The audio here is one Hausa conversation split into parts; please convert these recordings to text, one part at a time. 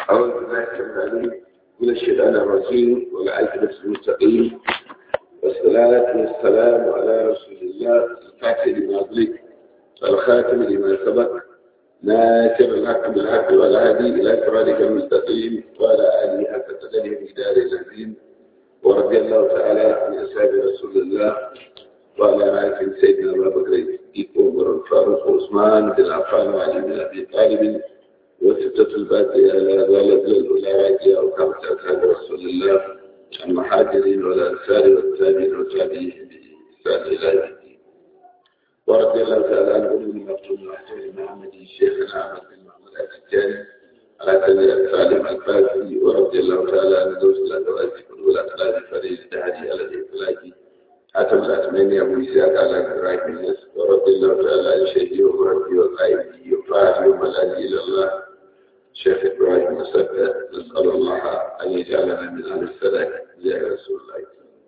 أعوذ بالله العليم من الشيطان الرجيم والعاقبة المستقيم والصلاة والسلام على رسول الله الفاتح لما أغلق والخاتم لما سبق ناصر الحق بالحق والهادي إلى صراطك المستقيم وعلى آله حق قدره مقدار العظيم ورضي الله تعالى عن أصحاب رسول الله وعلى آله سيدنا أبا بكر الصديق وعمر الفاروق وعثمان بن عفان وعلي بن أبي طالب وستة الباقية لا ضالة الأولى راجية أو كما أصحاب رسول الله المحاجرين والأنصار والتابعين والتابعين بإحسان إلى يوم الدين ورضي الله تعالى عن أم المكتوم وحسن محمد شيخنا أحمد بن محمد الأتجاني على سنة سالم الفاسي ورضي الله تعالى عن زوج الأدوات والأخلاق فريد الدهري على الإطلاق حتم الأتمنى أبو إسحاق على إبراهيم الناس ورضي الله تعالى عن شيخي ومربي وقائدي وفاعلي وملاذي إلى الله شيخ إبراهيم مسدد نسأل الله أن يجعلنا من أهل السلام يا رسول الله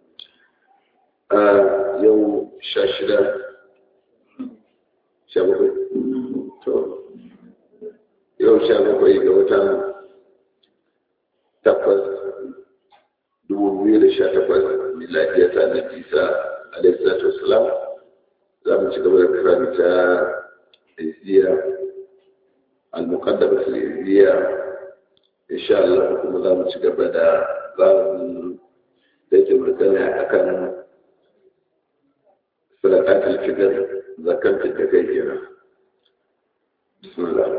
آه يوم شاشرة شابه yau sha bakwai ga watan takwas dubu biyu da sha takwas miladiya ta na isa alaihissalatu wasalam za mu ci gaba da karanta izziya al-muqaddama al-izziya insha Allah kuma za mu ci gaba da babin da yake magana akan sadaqat al-fitr zakat da kai kenan bismillah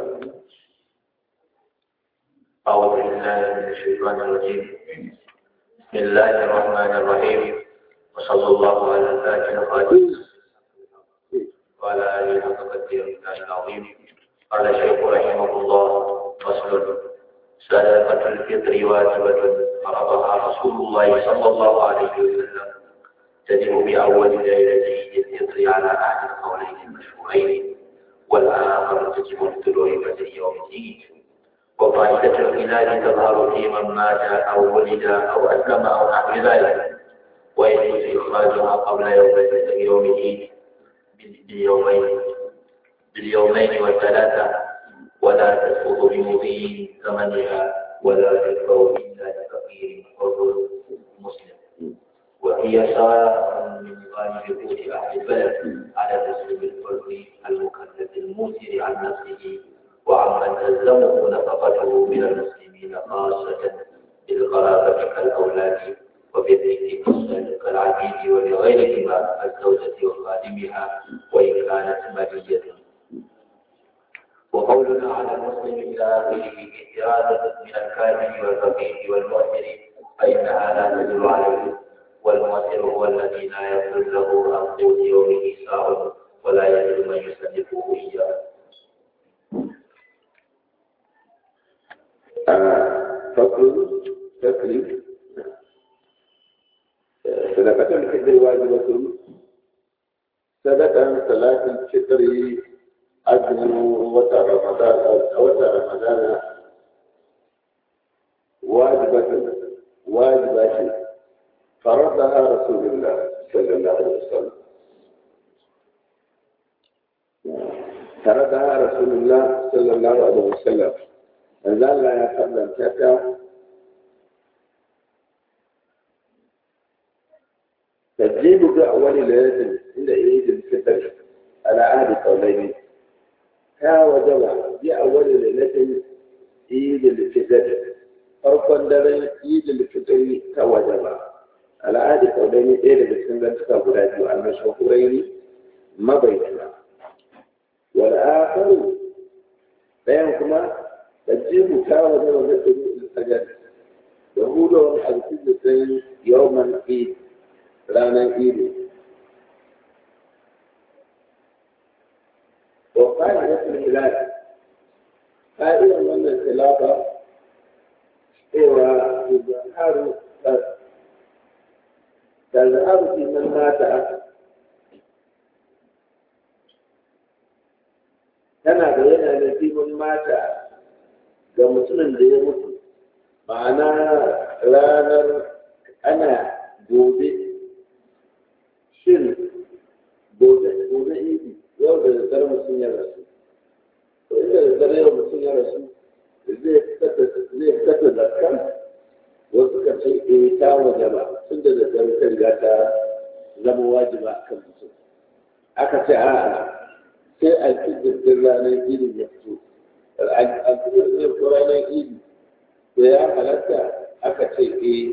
أعوذ بالله من الشيطان الرجيم بسم الله الرحمن الرحيم وصلى الله على الفاتح الخاتم وعلى آله حق قدره العظيم قال الشيخ رحمه الله فصل صدقة الفطر واجبة فرضها رسول الله صلى الله عليه وسلم تجب بأول ليلة عيد الفطر على أحد القولين المشهورين والآخر تجب بطلوع بدر يوم العيد وفائدة الخلال تظهر في من مات أو ولد أو أسلم أو نحو ذلك ويجوز إخراجها قبل يوم يوم العيد باليومين باليومين والثلاثة ولا تسقط بمضي زمنها ولا تدفع إلا لفقير حر مسلم وهي سواء من غالب قوت أهل البلد على تسليم الفرد المكلف الموسر عن نفسه وعمن تلزمه نفقته من المسلمين خاصة بالقرابة كالأولاد وبالذكر كالعبيد ولغيرهما الزوجة وخادمها وإن كانت مالية وقولنا على المسلم إلى آخره إرادة من الكامل والفقير والمؤثر فإنها لا تدل عليه والمؤثر هو الذي لا يصل له عن قوت يومه ساع ولا يجد من يسلفه إياه فصل تكليف صدقة الفطر واجبة صدقة صلاة الفطر أجل وتر رمضان وتر رمضان واجبة واجبة فرضها رسول الله صلى الله عليه وسلم فرضها رسول الله صلى الله عليه وسلم manzo Allah ya kallanta ta tajibu ga awali layatin inda idil fitr ala ahdi qawlaini ta wajaba bi awali layatin idil fitr farkon daren idil fitr ta wajaba ala ahdi qawlaini ɗaya daga cikin zantuka guda biyu an mashahuraini mabayyana wal akharu ɗayan kuma تجيب كاوة وذكر الحجر يقول الحديث يوم العيد رانا عيد وقال نفس الهلال قائلا من الخلافة إيوة تظهر تظهر في من مات tana bayyana da fi mata ga mutumin da ya mutu ma'ana ranar ana gobe shin gobe gobe idi yau da daddare mutum ya rasu to inda da daddare yau mutum ya rasu zai ya wajaba tun da da ta riga ta zama wajiba a kan mutum aka ce a'a sai alfijir ranar idin ya fito alfijir ya fito ranar idin da ya halatta aka ce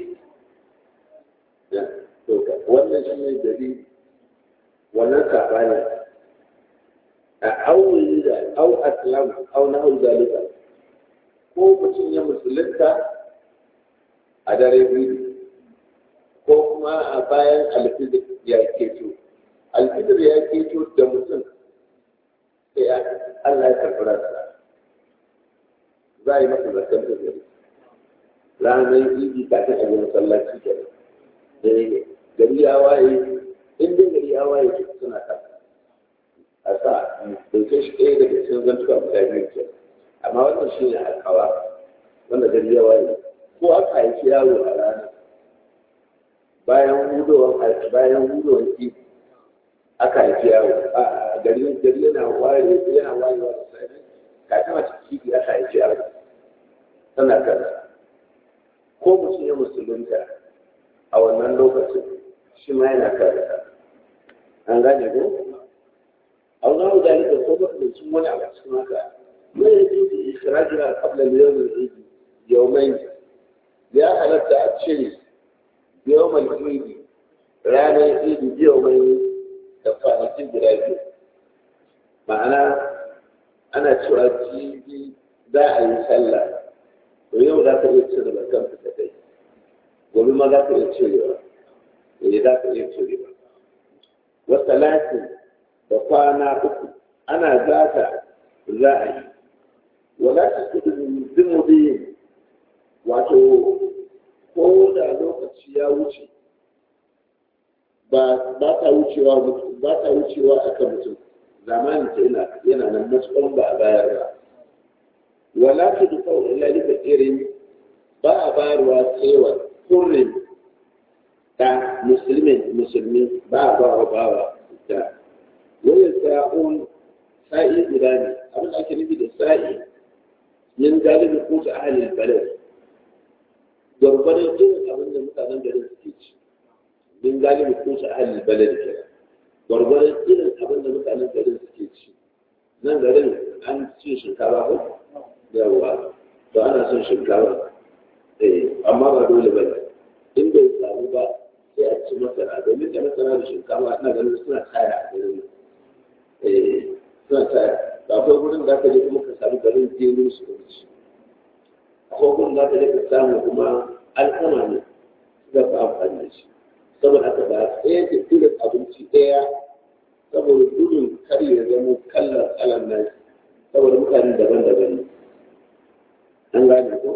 eh wannan shi ne dalili wannan saɓani a aure da au aslam au na hau zalika ko mutum ya musulunta a dare biyu ko kuma a bayan alfijir ya keto alfijir ya keto da mutum sai Allah ya karɓi ransa za a yi masa zaton da gari ranar idi kafin a yi masallaci kenan da gari ya waye in dai gari ya waye ke suna kan a sa dauke shi ɗaya daga cikin zantuka guda biyu ke amma wannan shi ne alkawa wanda gari ya waye ko aka haifi yaro a rana bayan hudowar bayan hudowar ki aka haifi yaro a gari gari yana waye yana wayewa da sai kafin a ciki aka haifi yaro tana kan ko mutum ya musulunta a wannan lokacin shi ma yana kare an gane ko an gano dalilin ko makamancin wani abu cikin haka mai yake da ikirajira kabla yawon idi yawon ya halatta a cire yawon idi ranar idi yawon da kwanakin guda biyu ma'ana ana cewa jibi za a yi sallah to yau za ka iya cire da kanka da kai gobe ma za ka iya cirewa eh za ka iya cirewa wata latin da kwana uku ana zata za a yi wala ta kudu zimudin wato ko da lokaci ya wuce ba ta wucewa ba ta wucewa akan mutum zamanin ta yana yana nan matuƙar ba a bayar ba wala ta duka ila lika irin ba a bayarwa tsewa kurin da musulmin musulmi ba a bawa bawa da wani sa'un sa'i guda ne abin da ake nufi da sa'i yin galibi ko ta ahalin balad gwargwadon irin abin da mutanen garin suke ci yin galibi ko ta ahalin balad ke gwargwadon irin abin da mutanen garin suke ci nan garin an ci shinkafa ko yawa to ana son shinkafa amma ba dole ba ne in bai samu ba sai a ci masara domin da masara da shinkafa ina ganin suna taya a garin suna taya da akwai wurin da aka je kuma ka samu garin jelu su da ci akwai wurin da aka je ka samu kuma alkama ne za ka amfani da shi saboda haka ba ɗaya da irin abinci ɗaya saboda gudun kar ya zama kallar kalan nasi saboda mutane daban-daban ne an gane ko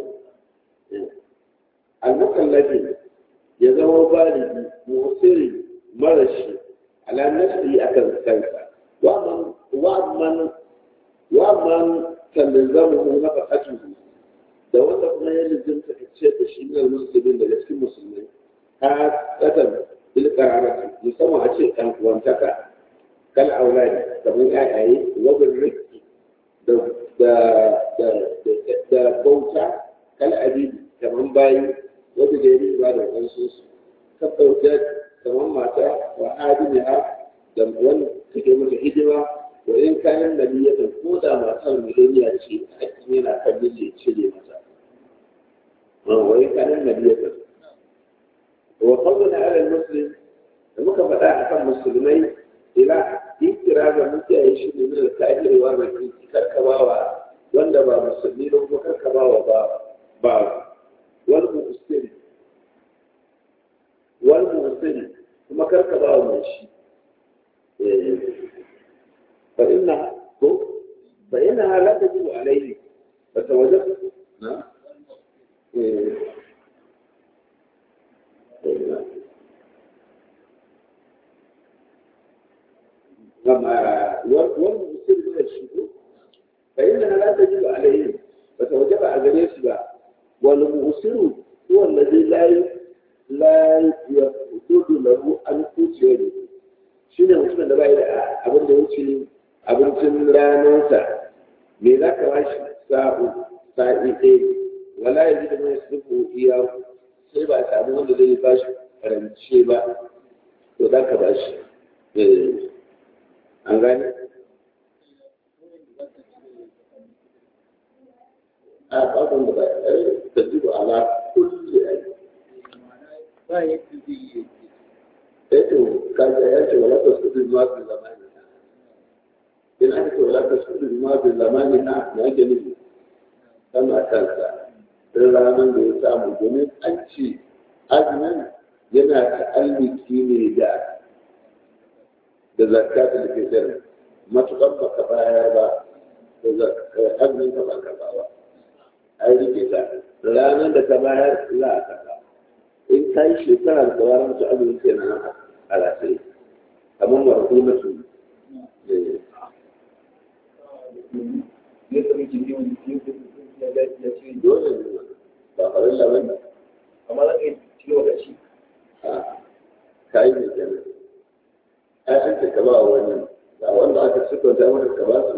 al-mukallafi ya zama baligi musiri marashi ala nafsi akan kansa wa man wa man talzamu nafaqatuhu da wanda kuma ya lizinta ka ce da shi ne musulmin daga cikin musulmai ka kadan bil qararati musamman a ce dan uwantaka kal auladi kamar yayaye wa bil rizqi da da da da bauta kal abidi kamar bayi wanda da yi ba da wasu su ka ɗauke kamar mata wa adiniha da wani take mata hidima wa in kayan nabiyatan ko da matar mileniya ce hakkin yana kan miji cire mata wa in kayan nabiyatan wa qawluna ala muslim da muka faɗa akan musulmai ila ikira ga mutane shi ne min al-kafiri wa rakin karkabawa wanda ba musulmi ba kuma karkabawa ba ba والمؤسر والمؤسر kuma karka ba wa shi fa inna ko fa inna la tajibu alayhi fa tawajjab na لما والمؤسر من الشكوك فإنها لا تجب عليه فتوجب على يسبع والمؤسر هو الذي لا لا يحدد له أن تجد shine mutumin da bai da abin da wuce abincin ranarsa me za ka ba shi sa'u sa'i ɗaya wala ya ji da mai sufu iya sai ba a samu wanda zai ba shi karance ba to za ka ba shi an gane a bakon da ba da duba ala kulle a ba yadda zai yi eto kaga ya ce wala tasqutu ma fi zamani na ina ce wala tasqutu ma fi zamani na na ke nufi sama kansa don ranar da ya samu domin an ce azumin yana ta'alliki ne da da zakatul fitr matuƙar baka bayar ba da azumin ka ba karɓa ba ai rike ta ranar da ka bayar za a karɓa in ka yi shekarar da wani mutu azumin ke na a rasai kamar warku na su ya sami jini wani ya ga ya ce dole ne ba farin laban da amma za ka yi cikin lokaci ka yi mai kenan ai an ce ka ba wani ga wanda aka siffanta maka ka ba su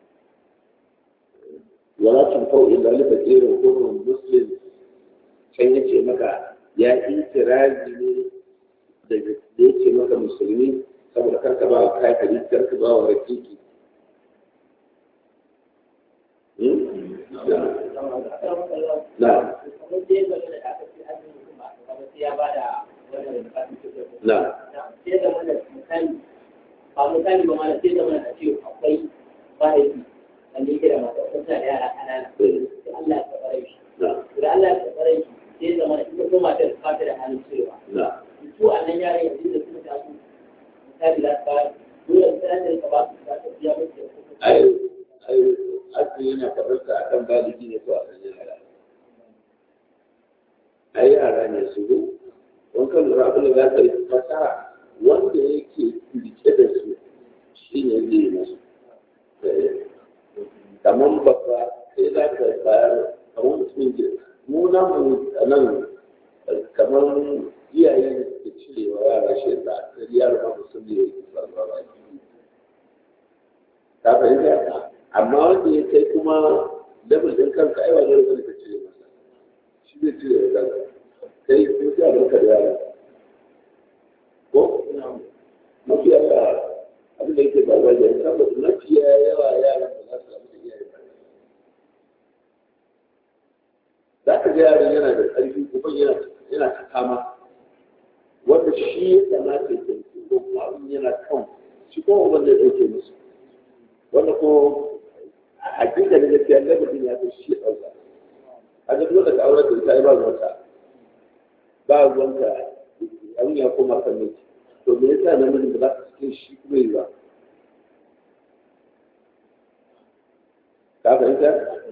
wala tun fau illa li fakirin kurrun muslim can yace maka ya itirazi ne da ya ce maka musulmi saboda karka ba wa kafiri karka ba wa rakiki na na ba misali ba mana sai da mana a ce akwai mahaifi wanda yake da mata wata da yara ƙanana sai Allah ya tsare shi na da Allah ya tsare shi sai da mana ita kuma matar ba ta da halin cewa na su a nan yaran yanzu da suka taso misali za su ba dole sai an rika ba su za ta biya musu da kuɗi ai ai asali yana tabbata a kan baligi ne ko a kan yara ai yara ne su zo wankan lura abin da za ka yi fasara wanda yake rike da su shi ne zai yi masu kamar babba sai za ka bayar kamar mutumin ke mu nan mu a nan kamar iyaye da suke cirewa yara shi da a yaro ba musulmi ya yi sarrafa ba ka fahimta amma wanda ya kai kuma level din kanka ai wani rukuni ka cire masa shi zai cire da kanka kai ko sai a barka da yara ko mafi yawa abin da yake ba wajen saboda mafi yawa yaran ba za su samu da iyaye ba za ka ga yaron yana da ƙarfi kuma yana yana ta kama wanda shi ya kamata ya tafi ko kuma abin yana kan shi kuma wanda ya ɗauke musu wanda ko a hakika da gaskiya na mutum ya fi shi ɗauka a duk wanda ka aure da ita ba ruwanta ba ruwanta abin ya koma kan miki to me yasa namijin da za ka cikin shi kuma yi ba ka fahimta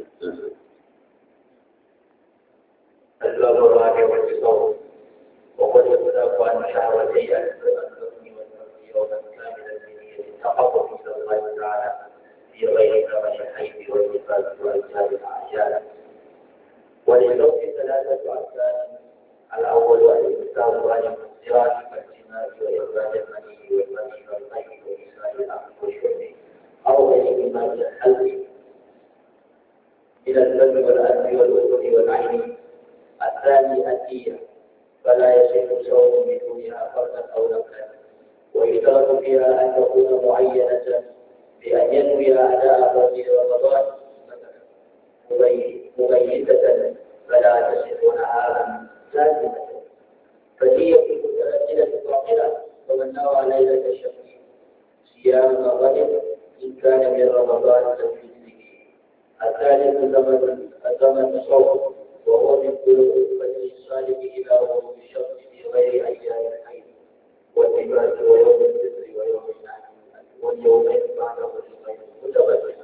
الباب الرابع والتصوف وقد يتلقى عن شهوتي الحكم والنفس يوما كاملا بنية التقرب الى الله تعالى في غير ثمن الحيض والنفاس وارجال الاعيان وللزوج ثلاثة أركان الأول الإمساك عن المنزرات كالجماع وإخراج المني والمني والمي وإسرائيل الأخذ والشرب أو غيرهما من الحلق من الدم والأنف والأذن والعين الثاني الدية فلا يصح صوم بدونها فردا أو نفلا ويشترط فيها أن تكون معينة بأن ينوي أداء فرض رمضان مبيتة فلا تصح نهارا لازمة فهي متأجلة باطلة ومن نوى ليلة الشهر صيام غد إن كان من رمضان تنفيذه الثالث زمن زمن الصوم وهو من قلوب الفجر الصالح إلى غروب الشمس في غير أيام الحيض والنفاس ويوم الفطر ويوم النحر واليومين بعده الغيب متبادلا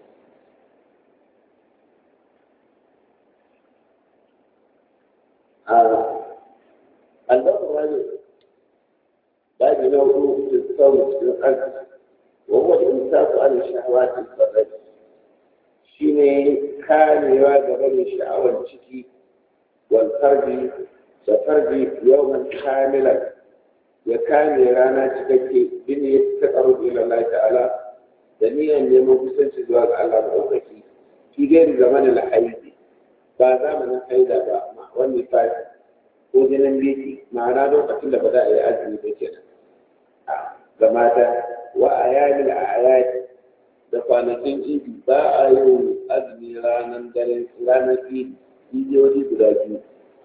الباب الرابع باب نوع في الصوم في القلب وهو الإمساك عن الشهوات الفرد شيني كان يواجه الشعوى الشكي والفرد وفرد يوما كاملا وكان يرانا تككي بنية التقرب إلى الله تعالى دنيا يمو بسنس زواج الله الأوكي في غير زمن الحيض ba zamanin haida ba والنفاس ko jinin biki ma'ana lokacin da ba za a yi azumi ba kenan ga mata wa a yamin a ayati da kwanakin idi ba a yi azumi ranar dare ranar idi idiyoyi guda biyu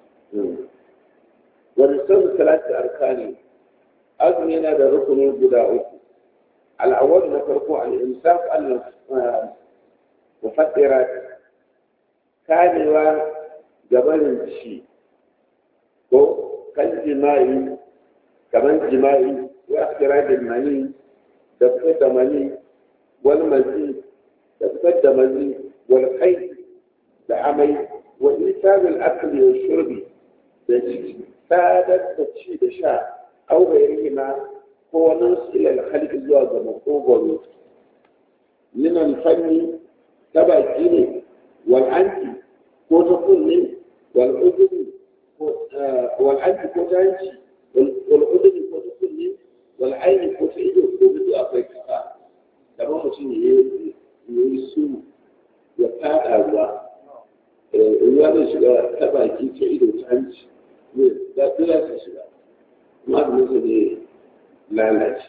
wani sun salatu arkani azumi yana da rukuni guda uku al'awwal na farko al-imsak al-mufattirat kamewa gabanin shi ko kan jima'i kamar jima'i wa akirajin mani da fitar da mani wal mazi da fitar da mazi wal kai da amai wa isabul akli wa shurbi da sadar da ci da sha au ma ko wani ilal halki zuwa ga makogoro min alfanni ta baki ne wal anti ko ta kunne wal uduni wal anti ko ta hanci wal uduni ko ta kunne wal aini ko ta ido domin duk akwai kafa kamar mutum ya yi su ya fada ruwa ruwa zai shiga ta baki ta ido ta hanci ne za su shiga kuma da mutum ne lalace.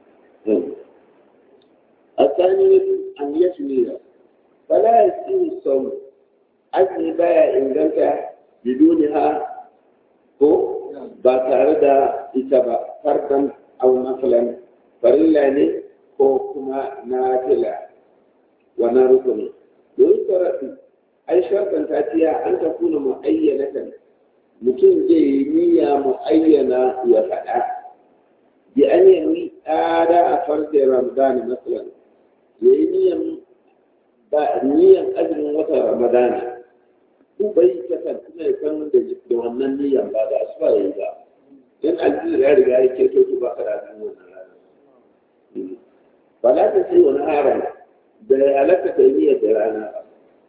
الثاني أن يسمي فلا يسمي الصوم أجل بايا إن قلت بدونها هو باتارد إتبا فردا أو مثلا فرلا هو كما نافلة ونركن ويشترط أي شرطا تأتيها أن تكون معينة mutum zai yi niyya mu'ayyana ya faɗa bi an yi ada a farce ramadana matsalan ya yi niyyan ba niyyan azumin watan ramadana ko bai kasar kuma ya san da wannan niyyan ba da asuba ya yi ba dan aljihar ya riga ya keto to ba ka da azumin wannan rana ba za ta ce wani haram da ya halatta ta yi niyyar da rana ba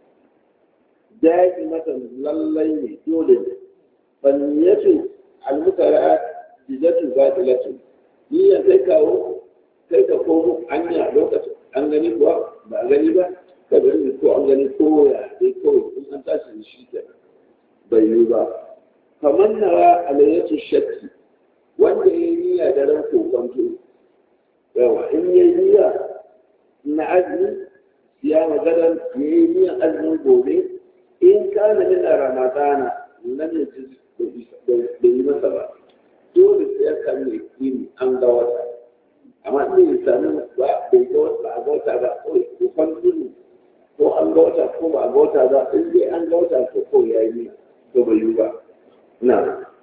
daji mata lallai ne dole ne fanniyatu almutara jizatu batilatu niyyar kai kawo kai ka komo anya lokacin an gani kuwa ba a gani ba ka gani ko an gani ko ya dai kawai in an tashi da shi ke bai yi ba kamar nawa alayyatu shakki wanda ya yi niyya da ran kokonto yawa in ya yi niyya na azumi ya maganar ya yi niyyan azumin gobe in kana min ramadana lam yajid bai yi masa ba dole sai ya sami yakini an ga wata amma in ya sami ba bai ga wata ba a ga wata ba kawai ko kwanzuni ko an ga wata ko ba a ga wata ba in dai an ga wata to ko ya yi to bai yi ba na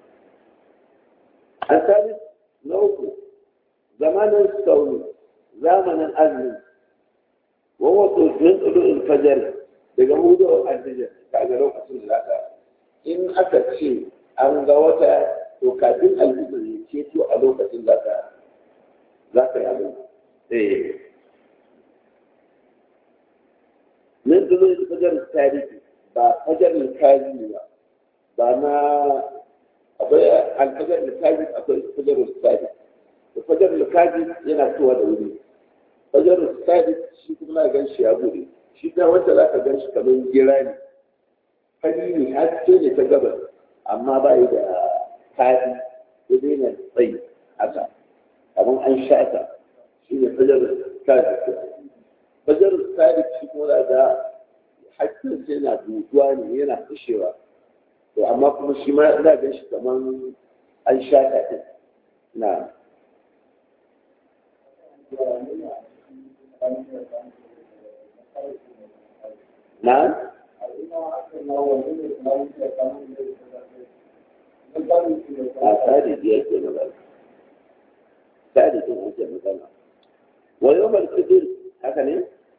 a sami na uku zamanin sauri zamanin azumi wa wato min tsudu in fajar daga hudu alfijar kaga lokacin da zaka in aka ce an ga wata to kafin alfijir ya ceto a lokacin za ka za ka yi abin eh nan da zai fajar tarihi ba fajar kaji ba ba na akwai alfajar kaji akwai fajar tarihi da fajar kaji yana tuwa da wuri fajar tarihi shi kuma na gan shi ya bude shi ta wanda za ka gan shi kamar gira ne fari ne haske ne ta gabas amma ba yi da fadi ya daina tsayi haka kamar an shata shi ne fajar sadiq fajar sadiq shi kuma da ga hakkin sai yana butuwa ne yana fushewa to amma kuma shi ma ina gan shi kamar an shata din na na a sadiki yake magana sadikin ake magana wa yau malkidir haka ne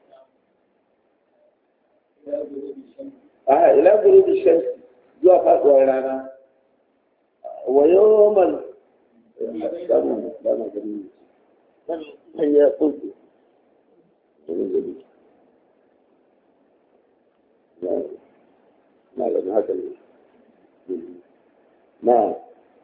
a ila guru da shan zuwa faɗuwar rana wa yau mal samun dama gani ne ya kuntu na ganin haka ne na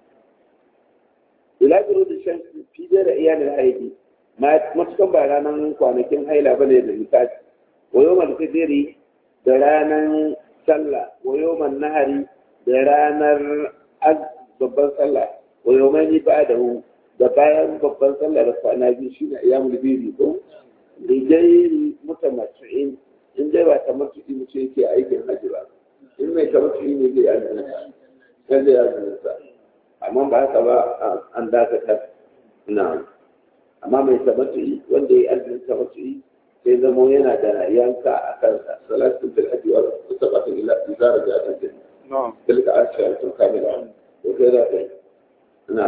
ila guru da shan fi da iyalin haidi matukan ba ranar kwanakin haila bane da misali wayo man fidiri da ranar sallah wayo man nahari da ranar babban sallah wa yawmani ba'dahu da bayan babban sallah da kwana biyu shine ayyamul bidi ko da dai mutamattu'in in dai ba tamattu'i mutum yake aikin hajji ba in mai tamattu'i ne zai azumi sai zai azumi sa amma ba haka ba an dakatar na amma mai tamattu'i wanda ya yi azumin tamattu'i sai zamo yana da yanka a kansa salatun fil hajji wa sabatun ila izara da aka jin tilka ashiratun kamila to kai za ka yi na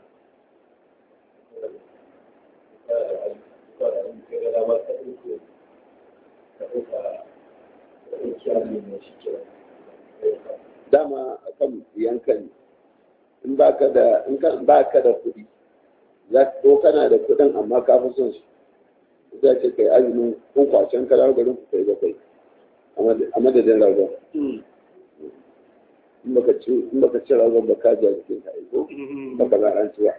dama akan yankan in ba ka da in ba ka da kuɗi za ko kana da kuɗin amma ka fi son su za ce kai azumin kun kwacen kalar garin ku kai bakwai a madadin ragon in baka ci in baka ci ragon ba ka ji a cikin ka aiko baka za an ci ba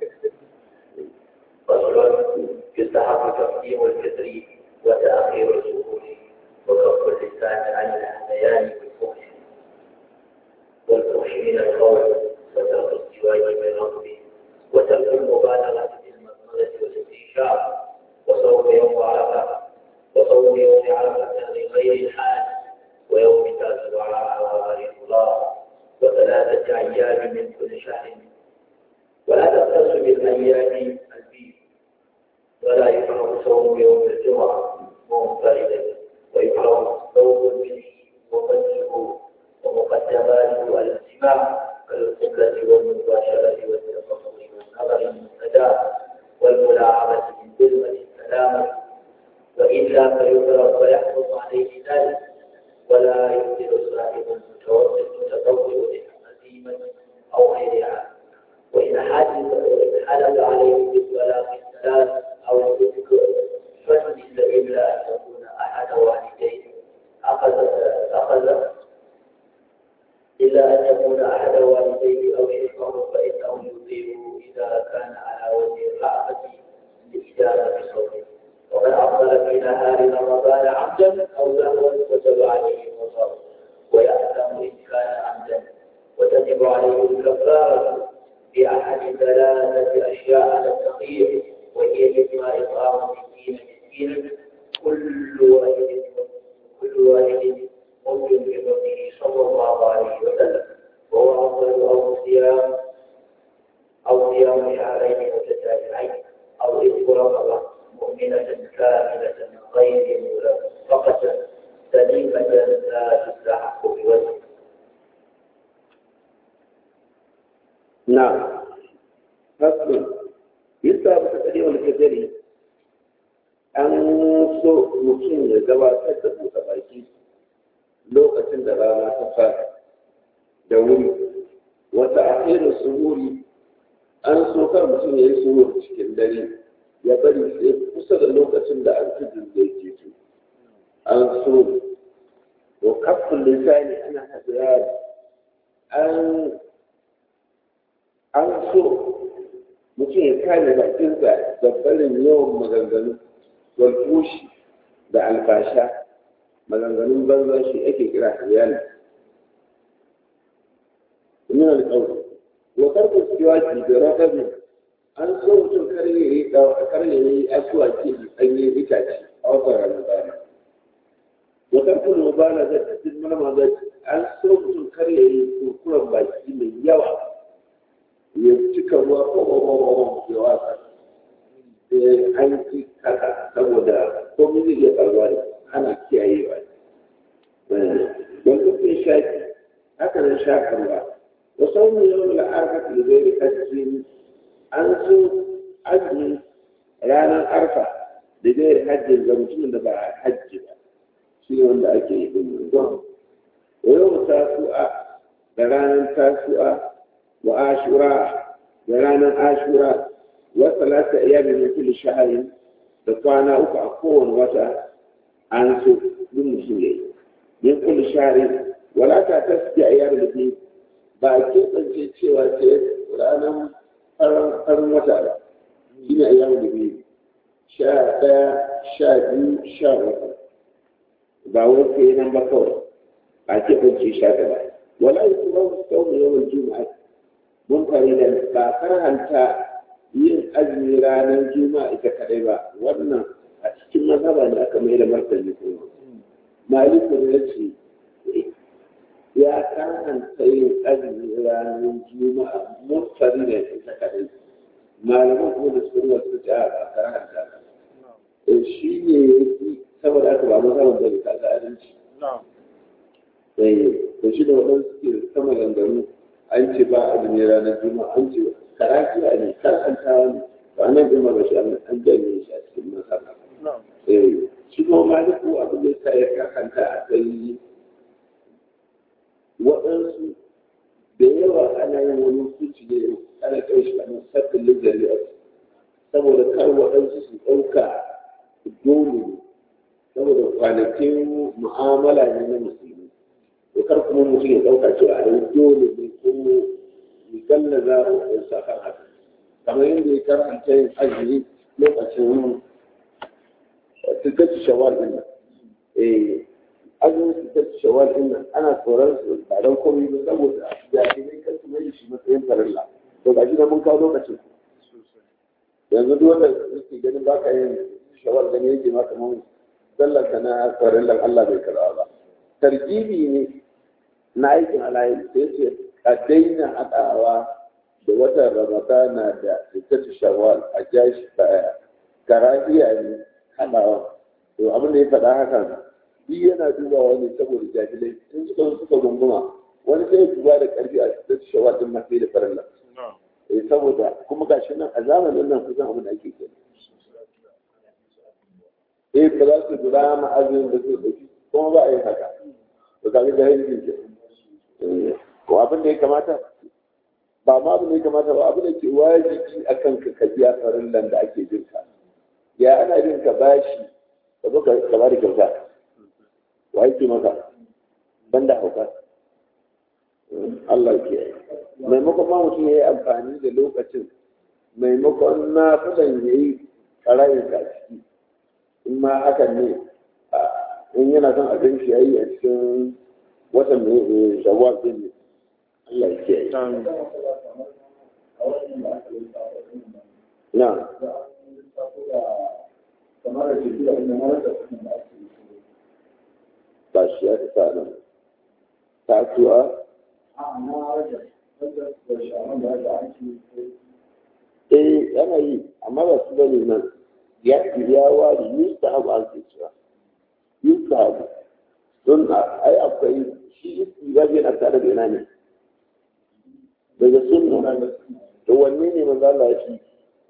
يستحق تقديم الفطر وتأخير السهول وكف اللسان عن الهذيان والفحش والفحش من القول وترك الزواج بالرغم وترك المبالغة في المضمضة والاستنشاق وصوم يوم عرفة وصوم يوم عرفة لغير الحال ويوم تاسع وغير الله وثلاثة أيام من كل شهر ولا تختص بالأيام البيض ولا يكره صوم يوم الجمعة منفردا ويكره صوم منه وفجره ومقدماته الاجتماع كالقبلة والمباشرة والتفضل والنظر المستدام والملاعبة من كلمة السلامة وإلا فيضرب ويحفظ عليه ذلك ولا يبدل صاحب المتوسط متطوع عزيمة أو غيرها وإن حدث وإن حدث عليه بالطلاق الثلاث أو الذكر فليس إلا أن يكون أحد والديه أخذ أخذ إلا أن يكون أحد والديه أو شيخه فإنه يطيعه إذا كان على وجه الرأفة لإجابة صوته ومن أفضل في نهار رمضان عمدا أو لهوا وجب عليه الوصف ويأثم إن كان عمدا وتجب عليه الكفارة بأحد ثلاثة أشياء على التقييم وهي إما إطعام مسكين مسكينا كل واحد كل واحد ممكن بفضله صلى الله عليه وسلم وهو أفضل أو صيام أو صيام شهرين متتابعين أو رزق رقبة مؤمنة كاملة غير ملفقة سليمة لا تستحق بوجه نعم فصل يسا بتقري والكدري an so mutum ya gabatar da buɗe baki lokacin da rana ta fara da wuri wata akhirin suhuri an so kar mutum ya yi suhur cikin dare ya bari sai kusa da lokacin da alfijir zai keto an so wa kafin lisani ana hadira an an so mutum ya kare bakinsa da barin yawan maganganu walfushi da alfasha maganganun banza shi ake kira iyali min alƙawar wa karɓar siwaki da rakabi an so mutum kar ya yi kar ya yi asuwaki da ɗanyen itace a watan ramadana wa karɓar mubala da cikin marmazar an so mutum kar ya yi kurkuren baki mai yawa ya cika ruwa ko ko ya wasa an ci haka saboda komai zai iya faruwa da ana kiyayewa don kufin shaki haka nan shakarwa wasu wani yau da arfa da zai da hajji an so azumi ranar arfa da zai da hajji ga mutumin da ba hajji ba shi ne wanda ake yi ɗin don yau tasu'a da ranar tasu'a wa ashura da ranar ashura wa salata ayyamin min kulli shahrin da kwana uku a kowane wata an so duk mutum yayi min kulli shahrin wala ta tasbi ayyam da ke ba ke tsance cewa ce ranar farin wata ba shine ayyam da ke sha ɗaya sha biyu sha uku ba wai kai nan ba kawai ba ke tsance sha ɗaya wala yi kuma wasu kawo yawan juma'a mun fari da ba karhanta yin azumi ranar juma'a ita kadai ba wannan a cikin mazhaba ne aka mai da martani kuma maliku ya ce ya karhanta yin azumi ranar juma'a mun fari da ita kadai malaman kuma da su ruwa su ta a karhanta shi ne saboda aka ba mazhaban da ta ga adalci da shi da waɗansu ke sama ganganu an ce ba azumi ranar juma'a an ce karafiya ne karantawa ne ba nan jima ba shi an janye shi a cikin masana shi kuma maliku abin da ta ya kakanta a kai waɗansu da yawa ana yin wani hukunci ne ana kai shi a sabbin lizari saboda kar waɗansu su ɗauka dole saboda kwanakin mu'amala ne na musulmi to kar kuma mutum ya ɗauka cewa a yi dole ne ko galla za a yi kan haka kamar yadda ya karanta yin azumi lokacin tukacin shawar din nan eh azumin tukacin shawar din nan ana tsoron su ba don komai ba saboda jami'ai kan su mai shi matsayin farilla to ga shi na mun kawo lokacin yanzu duk wanda yake ganin ba ka yin shawar gani yake ma kamar sallar ka na farillan Allah bai karɓa ba tarjibi ne na aikin alayi sai ce a daina haɗawa da watan ramadana da fitatu shawwal a jashi baya karahiya ne haɗawa to abin da ya faɗa haka shi yana dubawa ne saboda jahilai in suka suka gunguma wani sai ya duba da ƙarfi a fitatu shawwal din mafi da farilla eh saboda kuma gashi nan a zamanin nan kusan abin da ake kenan eh ba za su dura ma azumin da su ɗauki kuma ba a yi haka to kaga jahilcin ke ko abin da ya kamata ba ma abin da ya kamata ba abin da ke wajibi a kan ka ka biya farillan da ake bin ka ya ana bin ka bashi ka zo ka ba da kyauta wa yake maka banda hauka Allah ke yi maimakon ma mutum ya yi amfani da lokacin maimakon na fadan ya yi ƙarayin ka ciki in ma hakan ne in yana son abin shi ya yi a cikin watan mai shawar din ne Allah ya kiyaye. Na. Ba shi ya ta nan. Ta tuwa? Eh yana yi amma ba su bane nan ya ya wari yusta abu an ke cewa yusta abu don ai akwai shi istirabi yana tare da ina ne daga sunna to wanne ne manzo Allah ya fi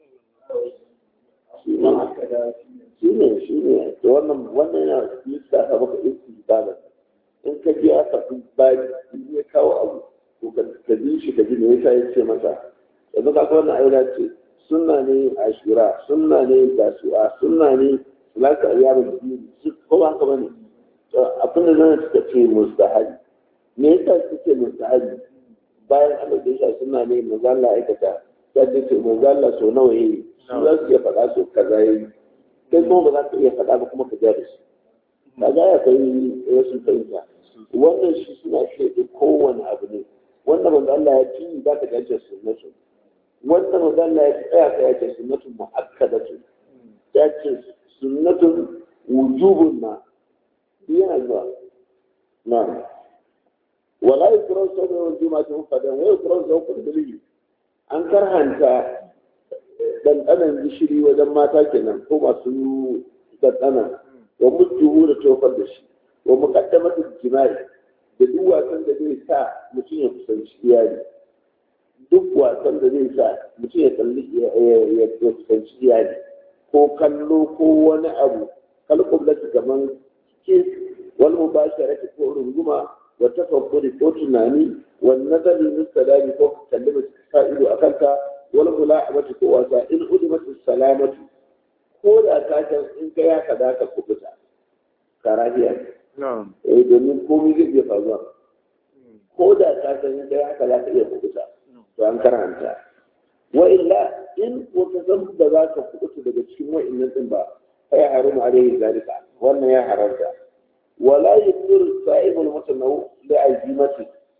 shi ma shi ne shi ne to wannan wannan yana yusta ka baka istirabi in ka ji aka fi bari ya kawo abu to ka bi shi ka ji me yasa ya ce masa yanzu ka ga wannan ayyuka ce sunna ne ashura sunna ne tasu'a sunna ne salatu ayyamin biyu ko ba haka bane abin da zan suka ce mustahabi me yasa suke mustahabi bayan Allah da yasa suna ne manzo Allah aikata ya ce ce manzo Allah so nawa yayi su za su iya faɗa so kaza yayi kai kuma ba za ka iya faɗa ba kuma ka ja da su kaga ya kai rashin fahimta wannan shi suna shaidi kowane abu ne wanda manzo Allah ya ci za ka gaje sunnatu wanda manzo Allah ya tsaya ka ya ce sunnatu muakkadatu ya ce sunnatun wujubun ma yana zuwa na wala yukran sabu wal juma'atu fadan wa yukran sabu bilhi an karhanta dandanan gishiri wajen mata kenan ko masu dandana wa mutuhu da tofar da shi wa muqaddamatu jima'i da duk wasan da zai sa mutum ya kusanci iyali duk wasan da zai sa mutum ya kalli ya kusanci iyali ko kallo ko wani abu kalkun da kaman kiss wal mubasharati ko runguma wa tafakkuri ko tunani wal nazari mustadami ko kallima sa ido a kanka wal mula'amati ko wasa in udimat salamatu ko da ka san in ka ya kada ka kubuta karahiya eh domin komai zai iya faruwa ko da ka san in ka ya kada ka iya kubuta to an karanta wa illa in wata san da za ka kubuta daga cikin wa'annan din ba fa ya haramu alaihi zalika wannan ya haramta ولا يقدر الصائم المتنوع لعزيمته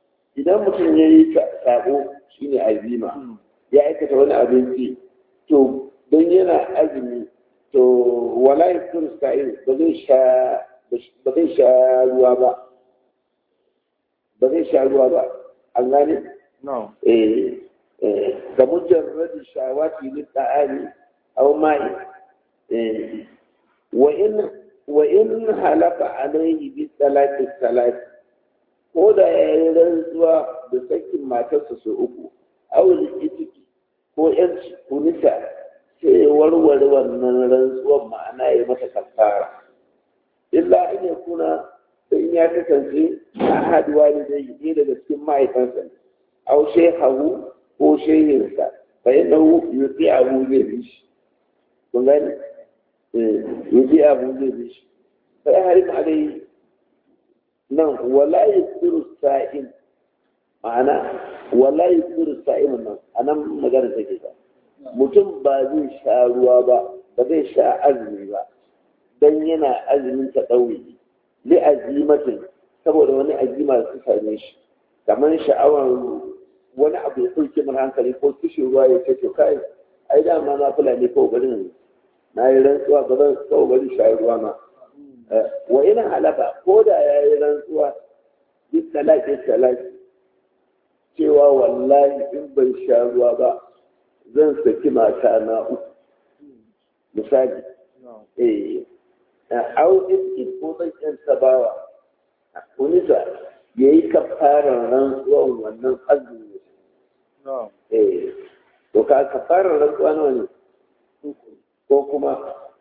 idan mutum ya yi sabo shine azima ya aikata wani abinci to don yana azumi to wala yaftur sa'il ba zai sha ba zai sha ruwa ba ba zai sha ruwa ba an gane eh eh ga mujarrad shawati lil ta'ali aw ma'i eh wa in wa in halaka alayhi bi salati salati ko da ya yi rantsuwa da sakin matarsa su uku awul itiki ko yan kunisa sai warware wannan rantsuwan ma'ana ya mata kafara illa in ya kuna sai ya kasance a haduwa da zai yi daga cikin mahaifansa ne au shehahu ko shehinsa fa yana yuti abu zai bi shi kun gani yuti abu zai bi shi fa ya harim alai nan wala yusiru sa'in ma'ana wala yusiru sa'in nan anan magana take ba mutum ba zai sha ruwa ba ba zai sha azumi ba dan yana azumin ta ɗauri li azimatin saboda wani azima su same shi kamar sha'awar wani abu ya ɗauke mana hankali ko kishin ruwa ya ce to kai ai dama na fulani ko garin na yi rantsuwa ba zan kawo garin sha ruwa ma wa ina halaka ko da ya yi rantsuwa duk talaki talaki cewa wallahi in ban sha ruwa ba zan saki mata na uku misali eh au in ko zan yan sabawa unisa ya yi kafarar rantsuwan wannan azumi eh to ka kafarar rantsuwa nawa ne ko kuma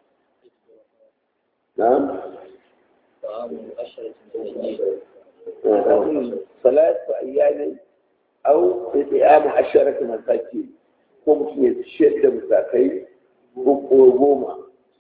na'am ثلاثة أيام أو إطعام عشرة مساكين ko mutum ya ciyar da musakai ko goma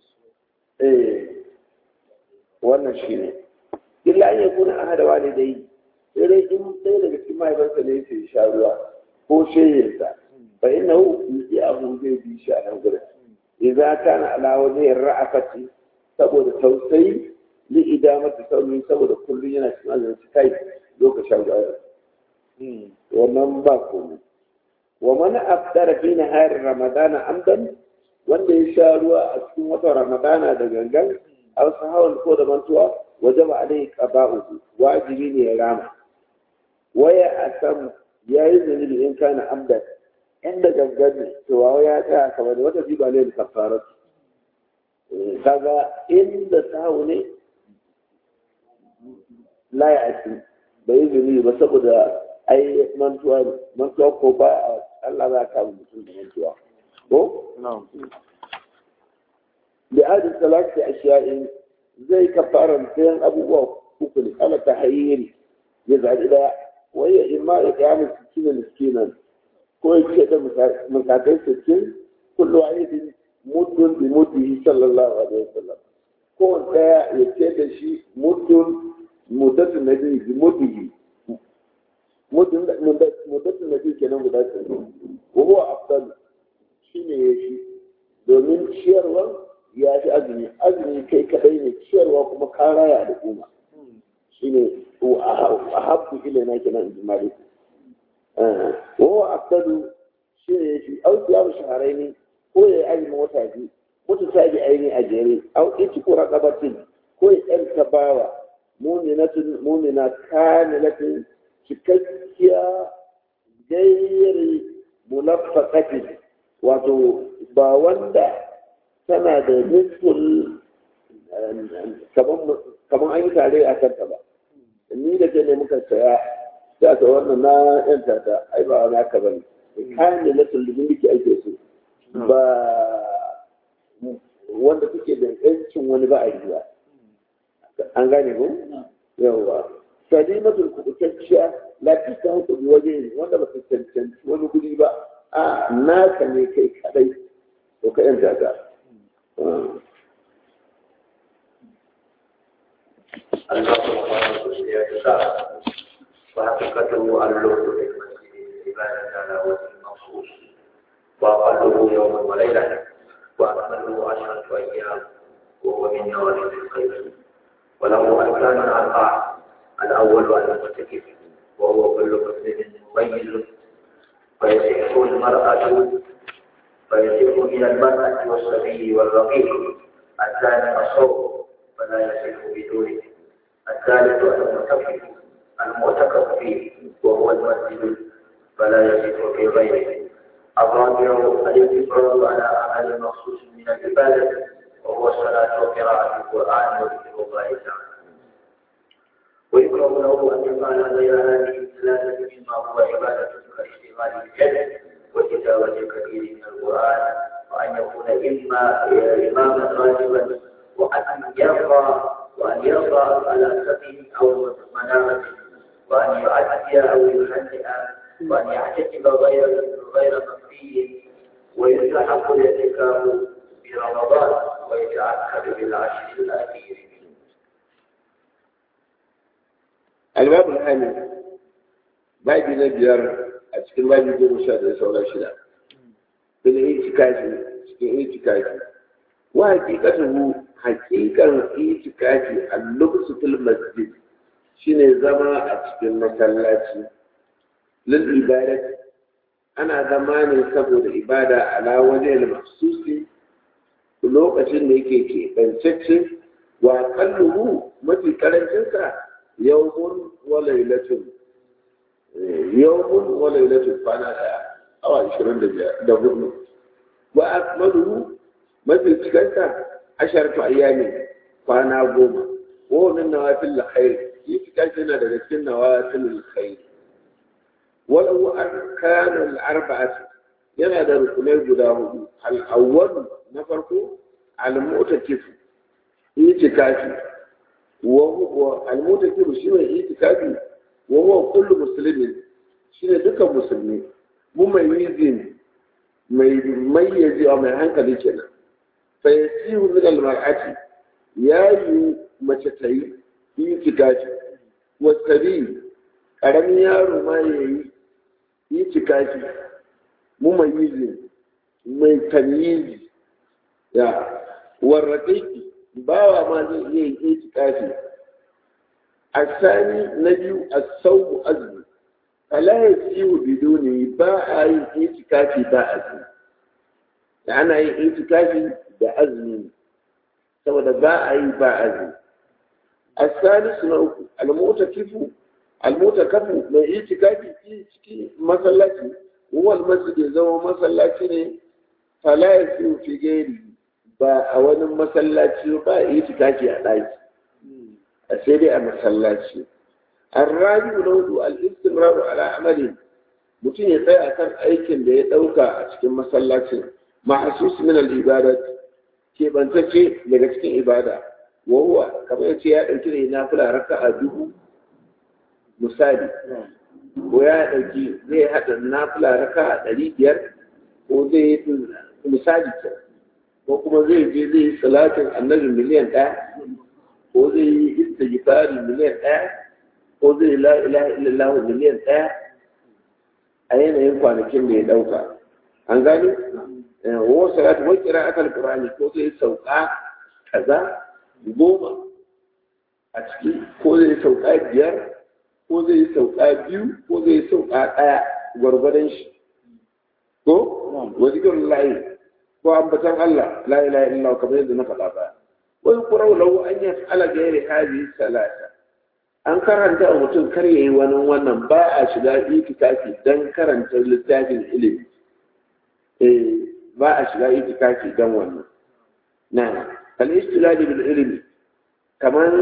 wannan shi ne illa an yakuna ahada walidai sai dai in ɗaya daga cikin mahaifarsa ne ya sha ruwa ko shehinsa fa inna hu yusi abu zai bi shi a nan gurin idza kana ala wajhi ra'afati saboda tausayi li idamati sauri saboda kullum yana cikin azumi kai lokacin ruwa wannan ba komai wa man afdara fi nahar ramadana amdan wanda ya sha ruwa a cikin watan ramadana da gangan aw sahawan ko da mantuwa wajaba alai qaba'u wajibi ne ya rama waya asam yayi zunubi in kana amdan inda gangan ne to wa ya tsaya kamar wata jiba ne da kafarat kaga inda sahu ne la ya ci bai yi zunubi ba saboda ai mantuwa mantuwa ko ba Allah za ka mutum da mantuwa ko da adin salati ashiya'in zai kafara sayan abubuwa uku ne ala tahayyiri ya zaɓi ɗaya waya imma ya kyamu sittin miskinan ko ya ce da mutakai sittin kullu wahidin muddun bi muddihi sallallahu alaihi wasallam ko ɗaya ya ce da shi muddun muddatu nabi bi muddihi muddatu nabi kenan guda ce wa huwa afdal shine ya shi domin ciyarwa ya fi azumi azumi kai kadai ne ciyarwa kuma ka raya al'umma shine a habbu ilaina kenan in jimali wa huwa afdalu shine ya shi au siyamu shaharaini ko ya yi azumin wata biyu mutu sabi aini a jere au iti ko raqabatin ko ya yanta bawa mu'minatun mu'mina kamilatin cikakkiya gairi munaffaqatin wato ba wanda tana da nisful kamar an yi tare a kanta ba ni da ke ne muka saya sai ta wannan na yan tata ai ba na ka bane kayan da na tullubin da ke ake so ba wanda suke da yancin wani ba a yi ba an gane ko yawa salimatul kubutacciya lafi ta hukumi waje wanda ba su cancanci wani guri ba a naka ne kai kadai to ka yan tata وحقيقته اللغة للمسجد العبادة على وجه المخصوص وأقله يوما وليلة وأكمله عشرة أيام وهو من نوافل الخير وله أركان أربعة الأول على المعتكف وهو كل مسلم مميز فيصح المرأة فيصح من المرأة والصبي والرقيق الثاني الصوم فلا يصح بدونه الثالث المعتكف المعتكف فيه وهو المسجد فلا يصح في غيره الرابع الانتفاض على عمل مخصوص من العبادة وهو الصلاة وقراءة القرآن وذكر الله تعالى ويكره له أن يفعل غير هذه الثلاثة مما هو عبادة كاشتغال الجد وتلاوة كثير من القرآن وأن يكون إما إماما غالبا وأن يرضى وأن يرضى على سبيل أو منامة وأن يؤدي أو يهنئ وأن يعتكف غير غير مخفي ويستحق الاعتكاف برمضان ويتأكد بالعشر الأخير الباب الثاني babi na biyar a cikin babi goma sha da sauran shida fil itikafi cikin itikafi wa hakikatuhu hakikan itikafi al-lubsu fil masjid shine zama a cikin masallaci lil ibadat ana zama ne saboda ibada ala wajen mahsusi lokacin da yake keɓancacce wa kalluhu mafi karancinsa yawmun wa lailatun yawmun wa lailatun kwana daya awa ishirin da biyar da hudu wa akmaluhu mafi cikanta asharatu ayyamin kwana goma wa min nawafil khair yi cikin yana daga cikin nawafil khair walau arkanul arba'atu yana da rukunai guda hudu al-awwal na farko al-mu'takif itikafi wa huwa al-mu'takif shine itikafi wa huwa kullu muslimin shine dukan musulmi mumayyizin mai mayyazi mai hankali kenan fa yasihu min al-mar'ati yayi mace ta yi itikafi wa sabi karamin yaro ma yayi itikafi mumayyizin mai tamyizi ya warraƙaƙi bawa ma zai iya yin itikafi a sani na biyu a sauku azumi ala ya siyo bido ne ba a yin itikafi ba azumi da ana yin itikafi da azumi saboda ba a yi ba azumi a sani suna uku almota kifu almota kafu mai itikafi cikin masallaci wal masjid ya zama masallaci ne fala ya siyo fi gairi ba a wani masallaci ba a yi tikafi a ɗaki a sai dai a masallaci arrabi na hudu al-istimraru ala amalin mutum ya tsaya kan aikin da ya ɗauka a cikin masallacin mahsus min al-ibadat ke bantacce daga cikin ibada wa huwa kamar yace ya ɗauki ne na fula raka'a dubu misali ko ya ɗauki zai haɗa na fula raka'a ɗari biyar ko zai yi misali kenan ko kuma zai je zai yi salatin annabi miliyan ɗaya ko zai yi istighfari miliyan ɗaya ko zai yi la ilaha illallah miliyan ɗaya a yanayin kwanakin da ya ɗauka an gani wa salatu wa qira'at al-qur'ani ko zai sauka kaza goma a ciki ko zai sauka biyar ko zai sauka biyu ko zai sauka ɗaya gwargwadon shi ko wa zikrullahi ko ambatan Allah la ilaha illallah kamar yadda na faɗa ba wai kurau lahu an yas'ala ghairi hadhihi salata an karanta a mutum kar yayi wani wannan ba a shiga itikafi dan karanta littafin ilimi eh ba a shiga itikafi dan wannan na al istilal bil ilmi kaman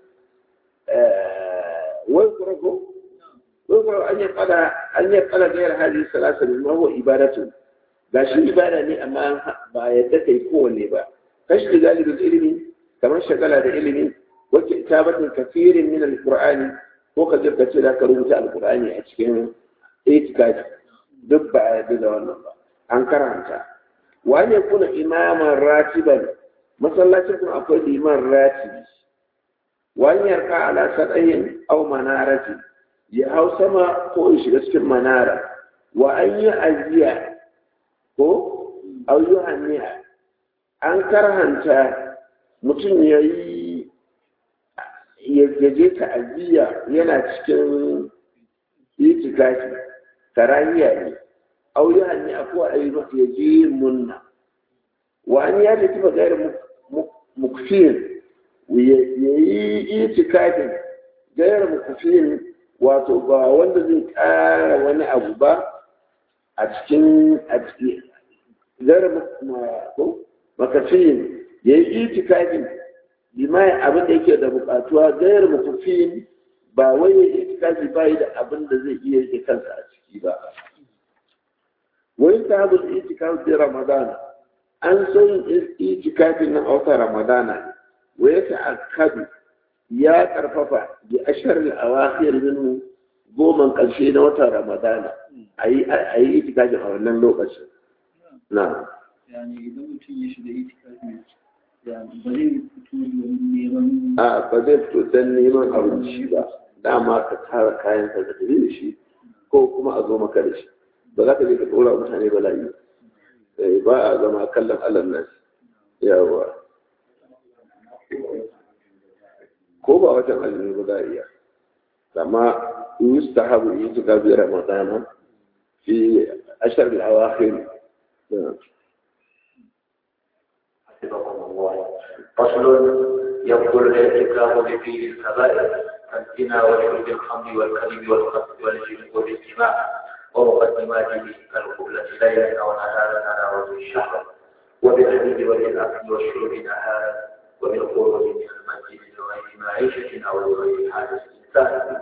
wai kurau wai kurau an yas'ala an yas'ala ghairi hadhihi salata mimma huwa ibadatu ga shi ibada ne amma ba yadda kai kowanne ba kashi da galibin ilimi kamar shagala da ilimi wacce itabatin kafirin min alqur'ani ko ka jirka ce da ka rubuta alqur'ani a cikin itikafi duk ba a yadda da wannan ba an karanta wani ya kuna imaman ratiban masallacin kuma akwai liman ratibi wani yarka ala sadayin au manarati ya hau sama ko ya shiga cikin manara wa an yi ajiya ko auyuhanniya an karhanta mutum ya yi ya je ta'aziyya yana cikin itikafi karahiya ne au ya ne akwai ayyuka ya je munna wa an ya da kifa gairar mukfin ya yi itikadin gairar mukfin wato ba wanda zai ƙara wani abu ba a cikin gairar makafin ya yi itikadin limai abin da yake da bukatuwa gairar mukfin ba wai ya yi itikadi ba da abin da zai iya yake kansa a ciki ba wani ta habu da itikafi ramadana an so yin itikafin nan a wata ramadana wa ya ta'akkadu ya karfafa bi ashar al-awakhir minhu goman karshe na wata ramadana ayi ayi itikafin a wannan lokacin na yani idan mutum ya shiga itikafi ya ba zai fito domin neman a ba zai fito don neman abinci ba dama ka tara kayan ka tafi da shi ko kuma a zo maka da shi ba za ka je ka ɗora mutane bala'i ba a zama kallon allah nasi yawa ko ba watan azumi ba za a iya amma yustahabu itikafi ramadana fi ashar al-awakhir حفظكم الله فصل يبطل الاعتكاف فيه الكبائر كالزنا وشرب الخمر والكذب والقتل والجن والاجتماع ومقدماته كالقبلة ليلا أو نهارا على وجه الشهر وبالحديد وبالأكل والشرب نهارا وبالخروج من المسجد لغير معيشة أو لغير حاجة إنسان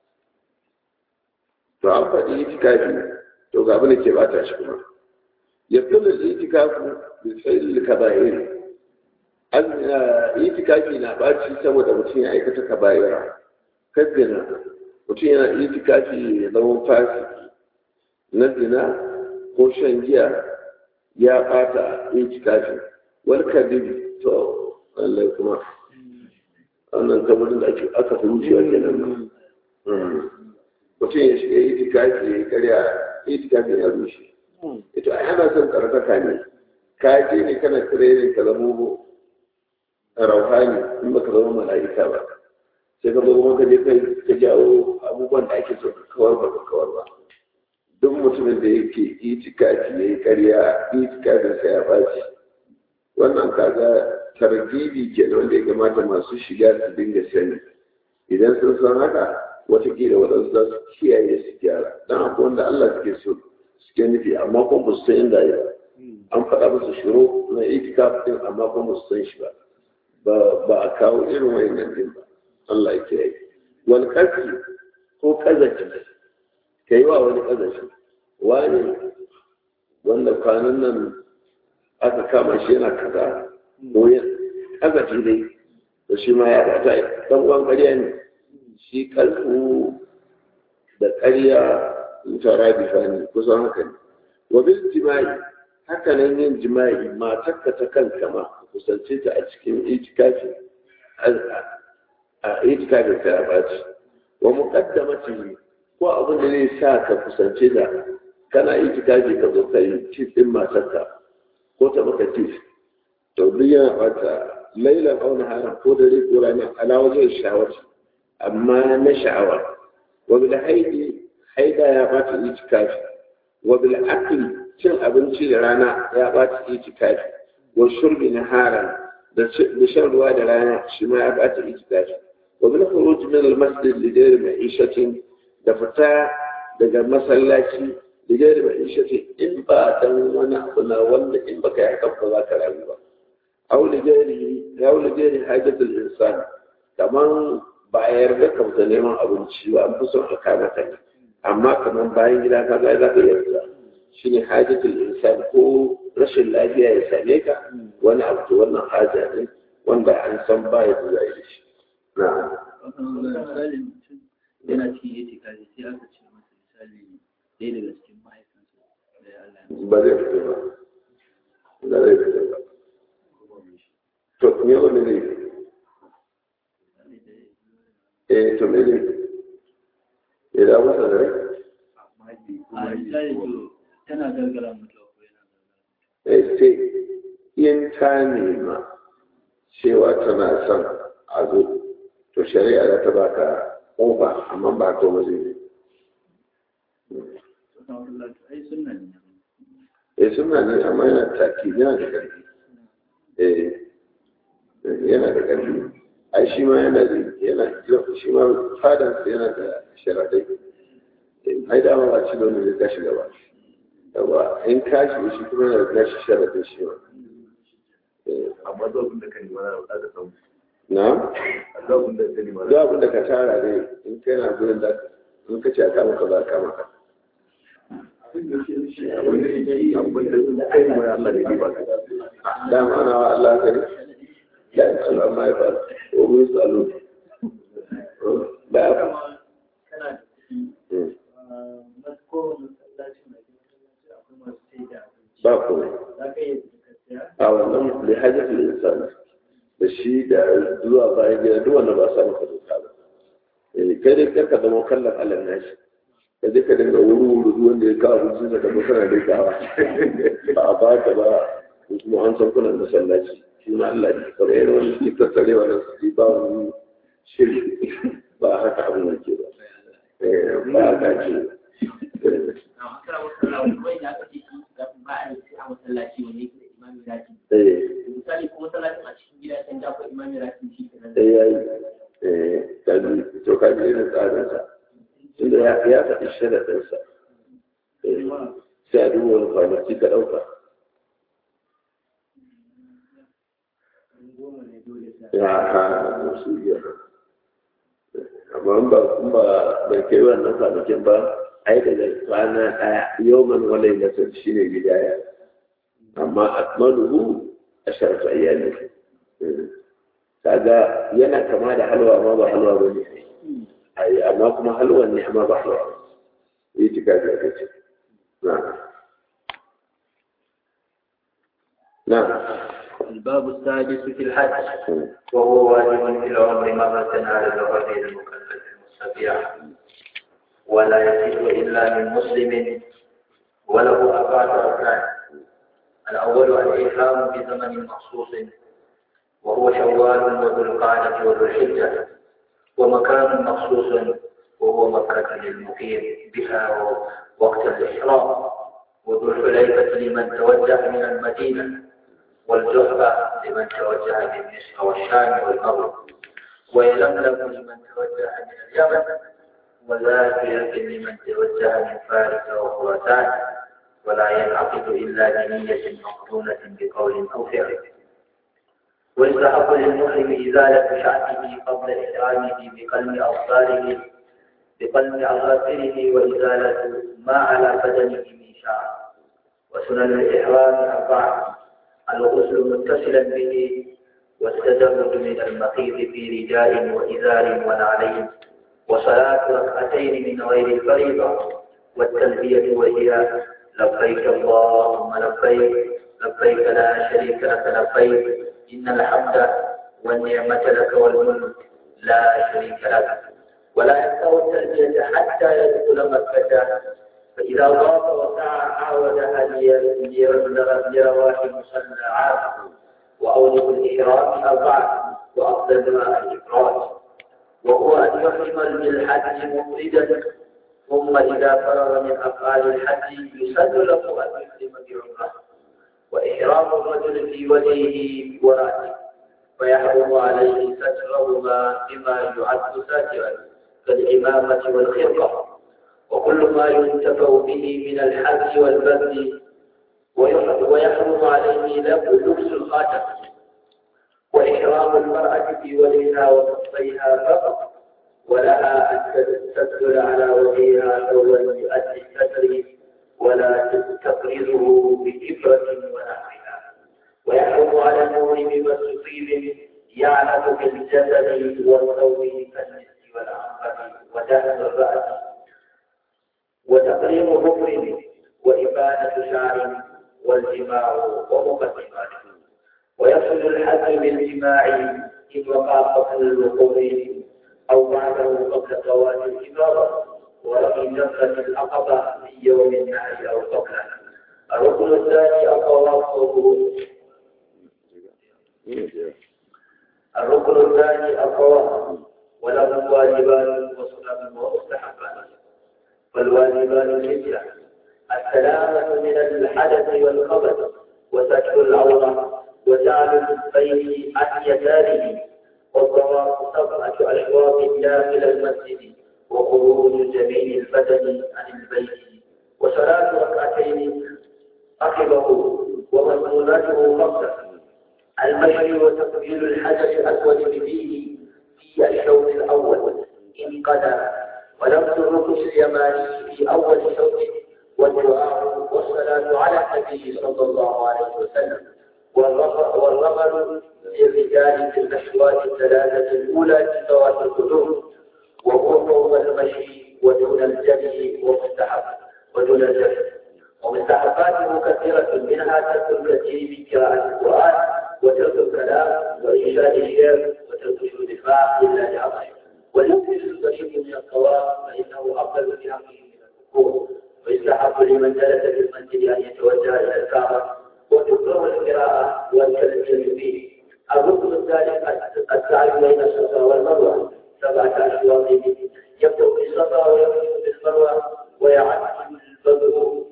to an faɗi itikafi to ga abin da ke bata shi kuma ya kula da itikafu da tsayin kaba'ir an itikafi na baci saboda mutum ya aikata kaba'ira kaddina mutum yana itikafi ya zama fasiki na zina ko shan giya ya bata itikafi wal kadib to Allah kuma wannan kamar da aka fi wucewa kenan mutum ya shiga itikafi ya karya itikafi ya rushe ito a yana son tsarkaka ne ka je ne kana tirenin ka zama rauhani in ba ka zama mala'ika ba sai ka zo kuma ka je ka jawo abubuwan da ake so ka kawar ba ka kawar ba duk mutumin da yake itikafi ya yi karya itikafin sa ya baci wannan kaga targibi ke wanda ya kamata masu shiga su dinga sani idan sun san haka watakila waɗansu za su kiyaye su gyara don akwai wanda Allah suke so suke nufi amma kuma ba su san inda ya an faɗa musu shiro na itikaf din amma kuma ba su san shi ba ba a kawo irin wayannan din ba Allah ya kiyaye wani kafi ko kazafi ka yi wa wani kazafi wani wanda kwanan nan aka kama shi yana kaza ko yin kazafi dai da shi ma ya bata dan uwan ƙarya ne shi kalfu da ƙarya tara bifani kusan haka ne wa bil jima'i haka nan yin jima'i matarka ta kanka ma kusance ta a cikin itikafi a itikafin ka ya baci wa muqaddamati ko abin da zai sa ka kusance ta kana itikafi ka zo kai tif din matarka ko ta maka tif to duk yana bata lailan aw naharan ko dare ko rana ala wajen shawarci amma na sha'awa wa bil haidi haida ya bata itikafi wa bil akli cin abinci da rana ya bata itikafi wa shurbi naharan da shan ruwa da rana shi ma ya bata itikafi wa bil khuruj min al masjid li ghayri ma'ishatin da fita daga masallaci li ghayri ma'ishatin in ba dan wani abu na wanda in baka yi haka ba za ka rayu ba aw li ghayri aw li ghayri hajatul insan kaman ba a yarda ka fita neman abinci ba an fi son a kama ta ne amma kamar bayan gida ka ga za ka yarda shi ne hajjatul insan ko rashin lafiya ya same ka wani abu to wannan haja ne wanda an san ba ya zuwa da shi na misali mutum yana cikin itikafi sai aka ce masa misali ɗaya daga cikin mahaifinsa da ya Allah ba zai fito ba ba zai fito ba to me wani ne eh to me ne ya da masa da rai a misali to tana gargara mutuwa ko yana eh sai in ta nema cewa tana son a zo to shari'a za ta baka ƙofa amma ba to ba zai Allah to ai sunna ne eh suna ne amma yana taki yana da ƙarfi eh yana da ƙarfi ai shi ma yana da yana shi ma fadan yana da sharadai ai da ba ci da wani zai tashi gaba yawa in kashi shi kuma yana da nashi sharadai shi ma amma zuwa abin da ka nema na da samu na zuwa abin da ka nema duk abin da ka tara ne in kai na gurin da in ka ce a kama ka za a kama ka abin da kai nema Allah da ke ba ka dama ana wa Allah ka ne da ya tsalo amma ya fara ko mun tsalo da ya fara kana da kuɗi na kowane masallaci na gidan akwai masu sai da abinci ba komai za ka iya ka siya a wannan da hajjatul insan da shi da zuwa bayan gida duk wanda ba sa maka doka ba eh kai dai karka zama kallon Allah nashi ka je ka dinga wuri wuri duk wanda ya kawo abinci da kuma kana da kawa ba a baka ba ko kuma an san kuna masallaci shi ma Allah ne kamar yana wani suke tattare wa nan su ba wani shiri ba haka abin da ke ba eh ba haka ce eh a makara masallaci wai da aka ce shi ga ba a yi a masallaci wanda yake da imami rati eh misali ko masallacin a cikin gida can da akwai imami rati shi kenan sai ya yi eh kaji to kaji irin tsarinsa tunda ya ya faɗi sharaɗinsa eh sai a duba wani kwanaki ka ɗauka goma ne dole sa ya ha su iya amma in ba in ba bai kai wannan kwanakin ba ai daga kwana ɗaya yawman walai nasar shi ne bidaya amma akmaluhu a sharafa iyali kaga yana kama da halwa amma ba halwa ba ne ai amma kuma halwan ne amma ba halwa ba yi tika da kace na na الباب السادس في الحج وهو واجب في العمر مرة على الغير المكلف المستطيع ولا يصح إلا من مسلم وله أربعة أركان الأول الإحرام بزمن مخصوص وهو شوال وذو القعدة وذو الحجة ومكان مخصوص وهو مكة للمقيم بها وقت الإحرام وذو الحليفة لمن توجه من المدينة والجحفة لمن توجه من مصر والشام والمغرب ويلملم لمن توجه من اليمن وذاكرة لمن توجه من فارس وخراسان ولا ينعقد إلا بنية مقرونة بقول أو فعل ويستحق للمحرم إزالة شعره قبل إحرامه بقلم أبصاره بقلم أظافره وإزالة ما على بدنه من شعر وسنن الإحرام أربعة الغسل متصلا به والتزود من المخيط في رداء وإزار ونعلين وصلاة ركعتين من غير الفريضة والتلبية وهي لبيك اللهم لبيك لبيك لا شريك لك لبيك إن الحمد والنعمة لك والملك لا شريك لك ولا يقطع التلبية حتى يدخل مكة فإذا ضاف وسعى عاودها ليبلغ برواح مصلى عام وأوجب الإحرام أربعة وأفضلها الإفراد وهو أن يحرم بالحج مفردا ثم إذا فرغ من أفعال الحج يسن له أن يحرم بعمرة وإحرام الرجل في وجهه ورأسه فيحرم عليه سترهما بما يعد ساترا كالإمامة والخرقة وكل ما ينتفع به من الحج والبذل ويحرم عليه لبس الخاتم وإحرام المرأة في وجهها وكفيها فقط ولها أن تدخل على وجهها ثوبا يؤدي الستر ولا تفرزه بإبرة ونحوها ويحرم على المؤمن مس طيب يعلم بالجسد والثوب كالمسك والعنبر ودهن الرأس وتقريم ظفر وإبانة شعر والجماع ومقدماته ويصل الحج بالجماع إن وقع قبل الوقوع أو بعده قبل زوال الإبارة ورمي جمرة العقبة في يوم النحر أو قبله الركن الثاني الطواف الركن الثاني الطواف وله واجبان وسنن ومستحبان فالواجبان الهجرة السلامة من الحدث والخبث وستر العورة وجعل البيت عن يساره والطواف سبعة أشواط داخل المسجد وخروج جميع البدن عن البيت وصلاة ركعتين عقبه ومسنوناته خمسة المشي وتقبيل الحجر الأسود بفيه في الشوط الأول إن قدر ولبس الركن اليماني في أول شوط والدعاء والصلاة على النبي صلى الله عليه وسلم والرمل للرجال في الأشواط الثلاثة الأولى في ذوات القلوب وقرب المشي ودون الجري ومستحب ودون الجري ومستحباته كثيرة منها ترك الكثير من قراءة القرآن وترك الكلام وإنشاد الشعر وترك شهود الماء إلا لعطش واليكفي البشير من الطواف فإنه أفضل في حقه من الركوع ويستحب لمن جلس في المسجد أن يتوجه إلى الكعبة وتكره القراءة والكلام فيه الركن الثالث السعي بين الصفا والمروة سبعة أشواط يبدأ بالصفا ويمشي بالمروة ويعد البدر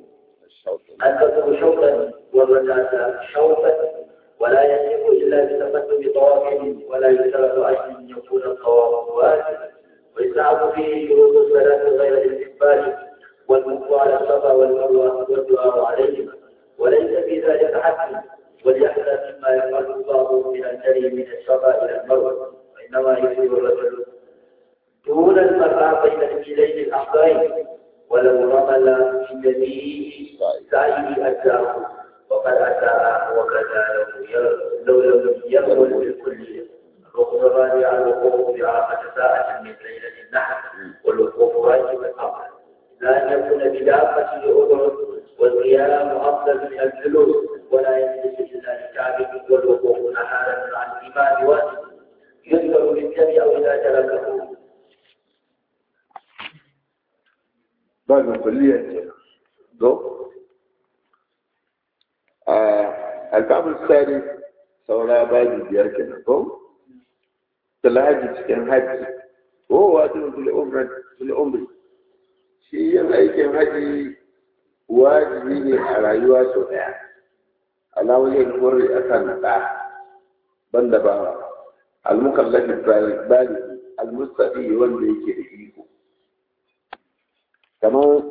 البدر شوطا والركعة شوطا ولا يتم إلا بتقدم طواف ولا يشترط أن يكون الطواف واجبا ويستحب فيه شروط الصلاة غير الاستقبال والوقوف على الصفا والمروة والدعاء عليهما وليس في ذلك حد وليحذر مما يفعل بعض من الجري من الصفا إلى المروة وإنما يصيب الرجل دون المرأة بين الميلين الأخضرين ولو رمل في جميع سعيه أجزاه وقد أتى وكذا لو لم يرمل بالكلية الركن الرابع الوقوف بعرفة ساعة من ليلة النحر والوقوف واجب الأمر لا أن يكون بدافة لأذن والقيام أفضل من الجلوس ولا يجلس إلا لكعبه والوقوف نهارا عن الإمام واجب يذكر بالجمع أو إذا تركه بعد كلية دو الباب الثالث saura baji biyar kenan ko talhaji cikin haji ko wato fil umra fil umri shi yin aikin haji wajibi ne a rayuwa sau daya alawar yin kore a kan da banda ba almukallafi bali almustafi wanda yake da iko kamar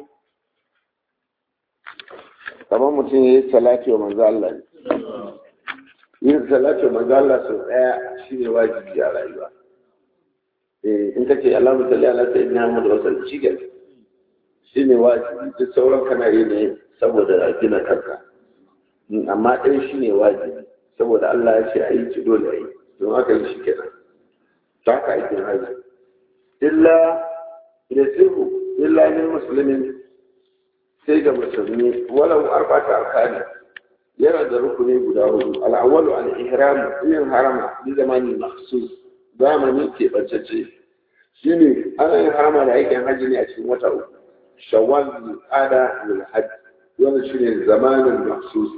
kamar mutum ya yi salati wa manzo Allah ne yin salati wa manzo Allah sau daya shine wajibi a rayuwa eh in kace Allahumma salli ala sayyidina Muhammad wa sallam shi ne shine wajibi duk sauran kana yi ne saboda gina kanka amma ɗaya shine wajibi saboda Allah ya ce a yi ci dole a yi don haka yi shi kenan ta haka aikin haji illa da sirru illa min musulmin sai ga musulmi walau arba'ata arkani yana da rukuni guda hudu al'awwalu al-ihram yin harama bi zamanin makhsus zamani ke bacce shine ana yin harama da aikin haji ne a cikin wata uku shawwal ada lil hajj wannan shine zamanin makhsus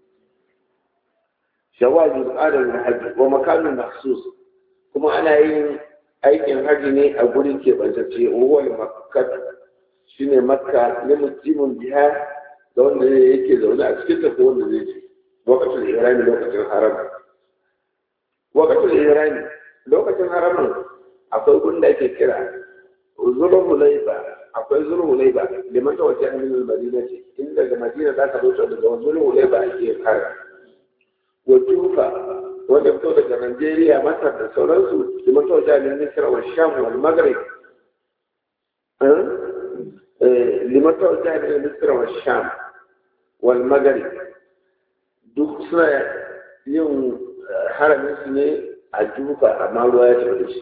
shawwal ada lil hajj wa makanin makhsus kuma ana yin aikin haji ne a gurin ke bacce wa makkah shine makka ne mutumin biha da wanda yake zaune a cikin ta ko wanda zai ce lokacin ihrami lokacin haram lokacin ihrami lokacin haramin akwai gunda ake kira zulul hulaiba akwai zulul hulaiba liman ta wajen min al-madina ce in daga madina za ka zo daga zulul hulaiba ake kara wa tufa wanda fito daga Najeriya Masar da sauransu liman ta wajen min Misra wa Sham wal Maghrib liman ta wajen min Misra wa Sham wal Maghrib duk suna yin haramin su ne a jufa amma ruwa ya tafi da shi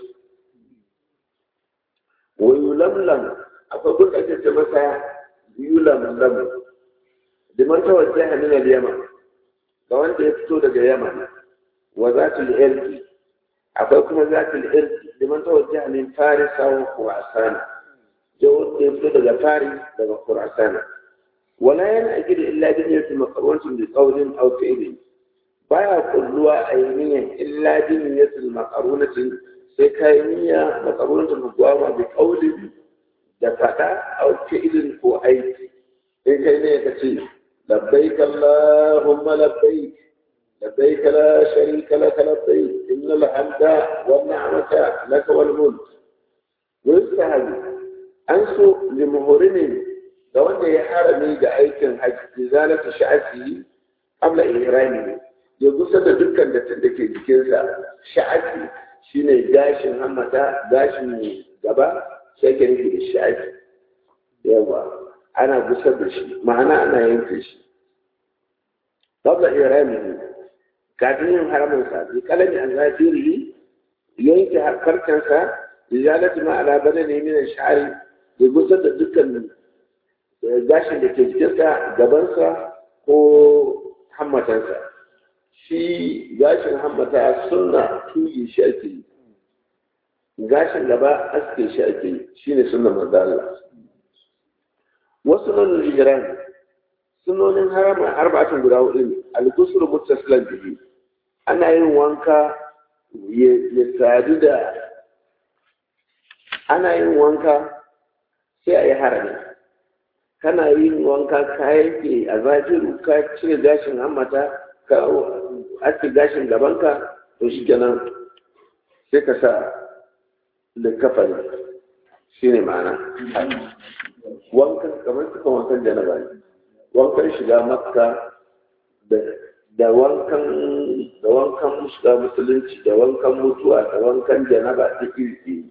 wa yulamlam akwai gurɓace ce masa yulamlam liman ta wajen min al-Yaman ga wanda ya fito daga Yaman wa zatul irki akwai kuma zatul irki liman ta wajen min Farisa wa Khurasan jawar da ya fito daga Faris daga Khurasan ولا ينأجل إلا بنية مقرونة بقول أو فعل baya kulluwa a yi niyyar illa bi niyyatul maqarunatin sai kai niyya maqarunatin mugwama bi qawlin da fada aw fi'lin ko aiki in kai ne ka ce labbaik Allahumma labbaik labbaik la sharika laka labbaik innal hamda wan ni'mata laka wal mulk ويستهل أنسو لمهرم لو أنه يحرمي بأيكن حج إزالة شعثه قبل إهرامه يقول سنة دكا لتندكي جكيسا شعثي شيني جاشن همتا جاشن gaba sai ka nufi da shi ake yawa ana gusar da shi ma'ana ana yanke shi qabla iramihi kafin yin haramin sa bi kalami an zafiri yanke harkarkansa izalatu ma ala badani min ash-sha'ri ya gusar da dukkan gashin da ke jikinsa gabansa ko hammatansa shi gashin hammata sunna tuyi shi ake yi gashin gaba aske shi ake yi shi ne sunna manzo Allah wasu nan hijiran sunonin harama arba'atun guda hudu ne al-ghusl muttasilan bihi ana yin wanka ya sadu da ana yin wanka sai a yi harami kana yin wanka ka yanke a zafiru ka cire gashin hammata ka aske gashin gabanka to shi kenan sai ka sa likafani shi ne ma'ana wankan kamar suka wankan janaba ne wankan shiga makka da wankan da wankan shiga musulunci da wankan mutuwa da wankan janaba duk iri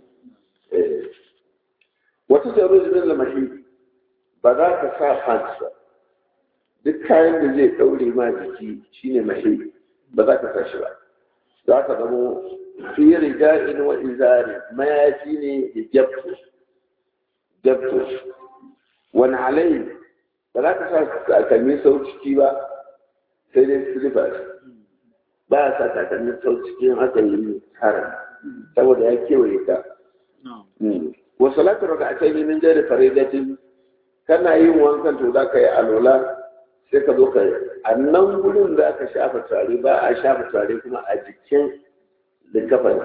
wata tsaro zirin da mahi ba za ka sa pants ba duk kayan da zai ɗaure ma jiki shine mahi ba za ka sa shi ba za ka zamo fi rida'in wa izari mayafi ne da jabto jabto wani halayi ba za ka sa takalmi sau ciki ba sai dai slippers ba a sa takalmi sau cikin aka yi haram saboda ya kewaye ka wa salatu raka'atai min jari faridatin kana yin wankan to za ka yi alola sai ka zo ka a nan gurin za ka shafa tare ba a shafa tare kuma a jikin likafani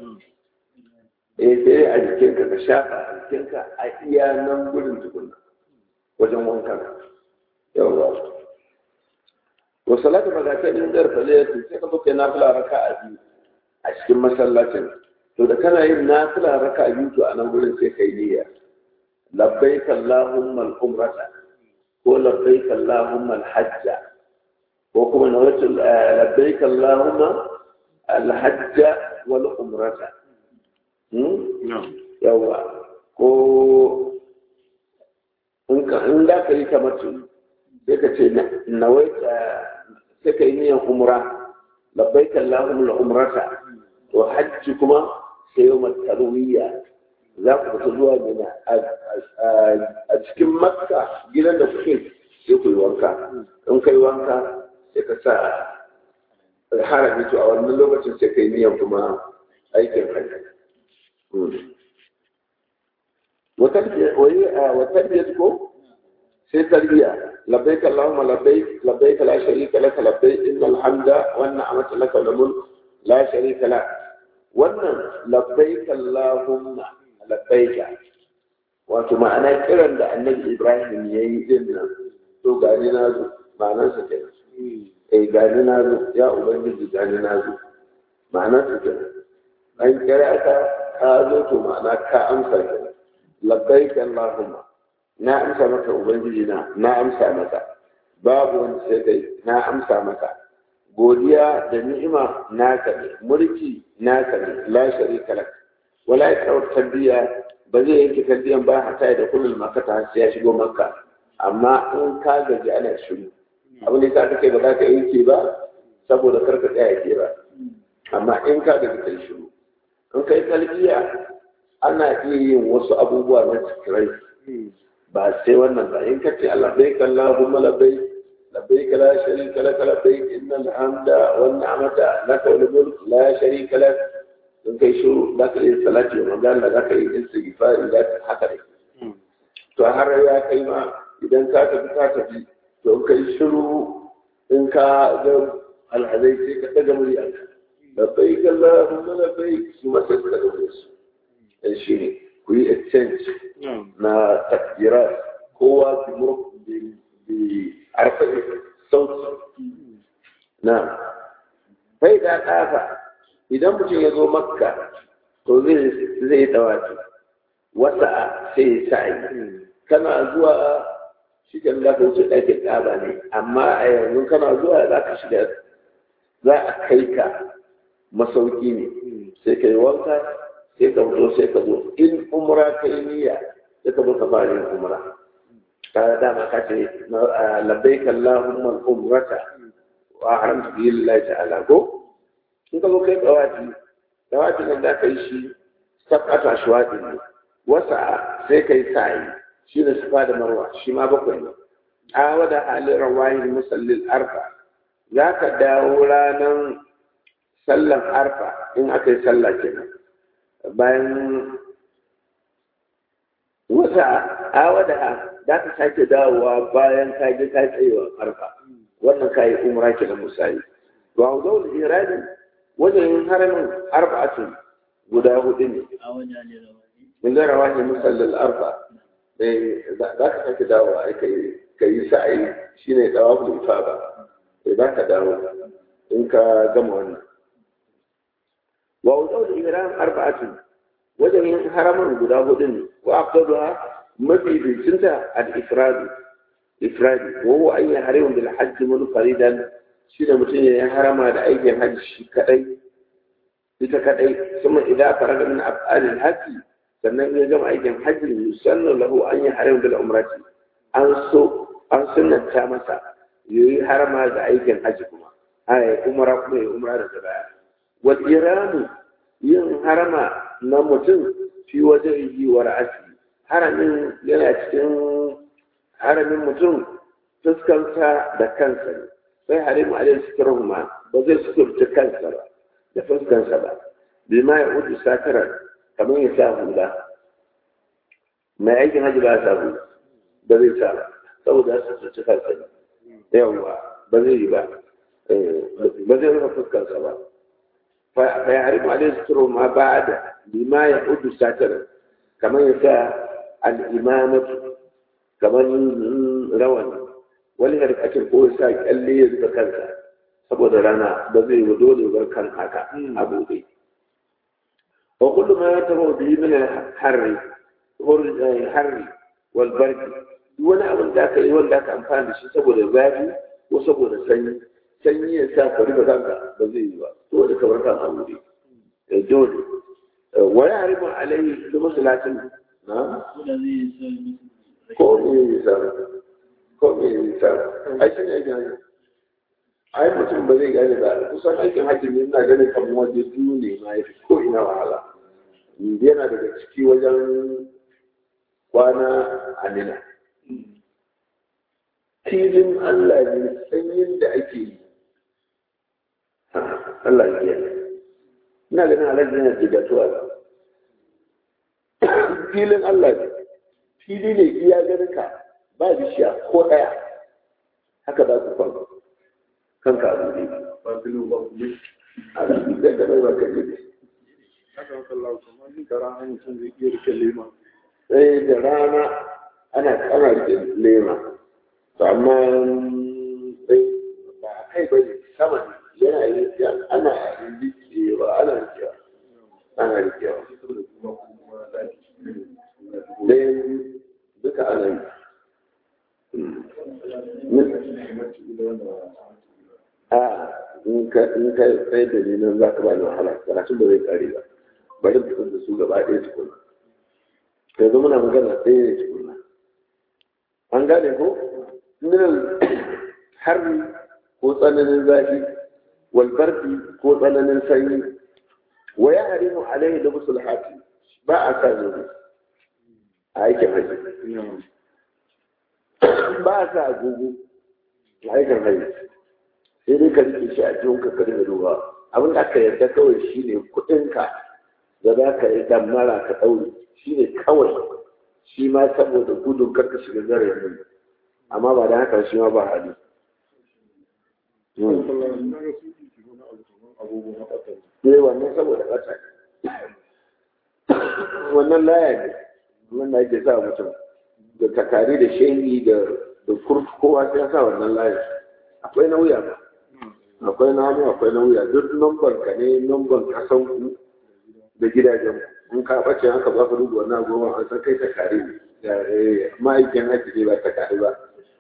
eh sai a jikinka ka shafa a jikinka a iya nan gurin tukuna wajen wankan yawa wa salatu magatai min jar faliyatu sai ka zo kai nafila raka'a biyu a cikin masallacin to da kana yin nafila raka'a biyu to a nan gurin sai kai niyya labbaik allahumma al-umrata ko labbaik allahumma al-hajja ko kuma nawaitu labbaik allahumma al-hajja wal umrata yawa ko in da ka yi kamar tuni sai ka ce nawai sai ka yi niyan umra labbai kallahum la umrata to hajji kuma sai yau tarwiyya za ku fita zuwa mina a cikin makka gidan da kuke sai ku yi wanka in kai wanka sai ka sa harami to a wannan lokacin sai ka yi niyan kuma aikin hajji وتلبية كو في تلبية لبيك اللهم لبيك لبيك لا شريك لك لبيك إن الحمد والنعمة لك والملك لا شريك لك وأن لبيك اللهم لبيك wato ma'ana kiran da annabi ibrahim ya yi din nan to gani na zo ma'anar sa kenan eh gani na zo ya ubangiji gani na zo ma'anar sa kenan an kira ka ka zo to ma'ana ka amsa kenan labbaik Allahumma na amsa maka ubangiji na na amsa maka babu wani sai kai na amsa maka godiya da ni'ima naka ne mulki naka ne la sharika lak wala ya tarbiya ba zai yanke tarbiyan ba hata da kullum makata sai ya shigo makka amma in ka gaji ana shiru abin da ka kai ba za ka yanke ba saboda karka tsaya ke ba amma in ka gaji kai shiru in kai talbiya ana iya yin wasu abubuwa na cikirai ba sai wannan ba in kace Allah bai kallahumma labbai labbai la sharika lak labbai innal hamda wan ni'mata lak wal mulk la sharika lak in kai shiru za ka yi salati wa magana za ka yi istighfari za ka haka ne to har ya kai ma idan ka tafi ka tafi to in kai shiru in ka ga alhazai sai ka daga murya labbai kallahumma labbai su ma sai ka daga murya su shi ne ku yi exchange na takdirat kowa بأرفع الصوت نعم فإذا طاف إذا متى يزو مكة to zai zai dawaki wasa sai sa'i kana zuwa shi kan za ka wuce ɗakin ƙaba ne amma a yanzu kana zuwa za ka shiga za a kai ka masauki ne sai ka yi wanka sai ka fito sai ka zo in umra ka yi niyya sai ka zo ka fara yin umra ka dama ka ce labbaik allahumma umrata wa haramta bi lillahi ta'ala ko in ka zo kai dawaki dawaki nan da ka yi shi sabata shwadi ne wasa sai kai sa'i shi ne safa da marwa shi ma bakwai ne a wada halin rawayin musallin arfa za ka dawo ranar sallan arfa in aka yi sallah kenan bayan wata awa da za ka sake dawowa bayan ka je ka tsayewa arfa wannan ka yi umra kenan misali wa zaul iradin wajen haramin arba'atun guda hudu ne a wajen ne rawani min ga rawahi musallal arfa za ka sake dawowa ka yi sa'ayi shine dawabul ifada za ka dawo in ka gama wannan وأوزار الإمران أربعة وجه حرم guda hudu ne وأفضلها mafi bincanta al-ifrad ifrad وهو أن يحرم بالحج منفردا shi da mutum ya harama da aikin hajji shi kadai ita kadai kuma idan fara da min af'alil hajji sannan ya gama aikin hajji yusannu lahu an yi haram bil umrati an so an sunnata masa yayi harama da aikin hajji kuma ai umra kuma ya umra da baya wal iramu yin harama na mutum fi wajen yi wa ra'asi haramin yana cikin haramin mutum fuskansa da kansa ne sai harimu alaihi sukurahuma ba zai sukurta kansa ba da fuskansa ba bi ma ya udu sakarar kamar ya sa hula mai aikin hajji ba ya sa hula ba zai sa saboda ya sukurta kansa ne yawwa ba zai yi ba ba zai rufe fuskansa ba fa ya harimu alaihi sukurahuma ba da bi ma ya udu sakarar kamar ya sa al'imamatu kamar rawani wani harkacin ko sa kyalle ya zuba kansa saboda rana ba zai yi dole bar kan haka a buɗe wa kullum ya taɓa biyu min harri harri wal barki duk wani abin da aka yi wanda aka amfani da shi saboda zafi ko saboda sanyi sanyi ya sa ka rufe kanka ba zai yi ba dole ka bar kan a buɗe dole wa ya haribu alaihi da masalatin na ko me ya sa ko me ya sa ai shi ne gani ai mutum ba zai gane ba kusan aikin hajji ne ina ganin kamar waje biyu ne ma ya fi ko ina wahala yana daga ciki wajen kwana amina filin Allah ne sanyin da ake yi Allah ya yi ina ganin alaji yana jigatuwa ba filin Allah ne fili ne iya ganin ka ba bishiya ko ɗaya haka za ku kwan kanka a buɗe ba filo ba kuma a zai da bai ba ka ne haka wata lau kamar ni kara hanyar sun zai iya rike lema sai da rana ana ana rike lema to amma sai ba a kai ba ne sama ne yana yi ana rikewa ana rikewa ana rikewa saboda kuma kuma zafi dai duka ana yi a in ka in ka tsaye da ni nan za ka ba ni wahala karatun ba zai kare ba bari mu fitar da su gaba ɗaya tukuna yanzu muna magana ɗaya ne tukuna an gane ko minan harbi ko tsananin zafi walbarfi ko tsananin sanyi wa ya harimu alaihi da musul hafi ba a sa zobe a aikin haji ba a sa agogo a aikin haji sai dai ka rike shi a cikin ka kare da ruwa abin da aka yarda kawai shine kuɗinka da za ka yi damara ka ɗaure shi ne kawai shi ma saboda gudun karka shiga zarafin amma ba da haka shi ma ba hali ne wannan saboda ƙasa wannan laya ne wannan ake sa mutum da takari da shehi da kurkuku kowa sai ya sa wannan layin akwai na wuya ba akwai na hannu akwai na wuya duk numban ka ne numban kasan ku da gidajen ku in ka bace haka ba ka rubuta wannan goma an san kai ta kare ne ma'aikin haji ne ba ta kare ba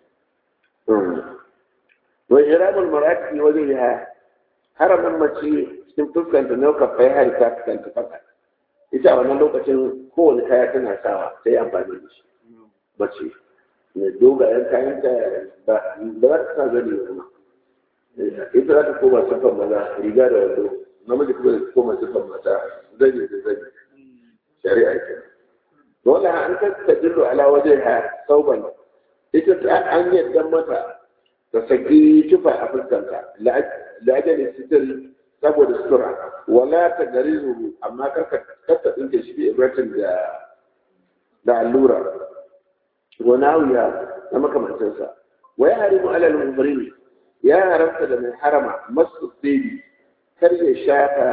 wa iramul marati wajen ya haramin mace cikin fuskanta na ka fai hari ta fuskanta faka ita a wannan lokacin kowane kaya tana sawa sai amfani da shi mace mai dogayen kayan ta ba za ta sa zani kuma ita za ta koma siffar maza riga da wando namiji kuma zai koma siffar mata zani da zani shari'a ke dole an ta dillo ala wajen ha sauban ita ta an yadda mata ta saki tufa a fuskanta la'ajalin sitir saboda sutura wala ta gari zuru amma karka kasta ɗinke shi bi ibratin da da allura wana wuya na makamancinsa wa ya harimu alal mumrin ya haramta da mai harama masu tsiri kar ya shafa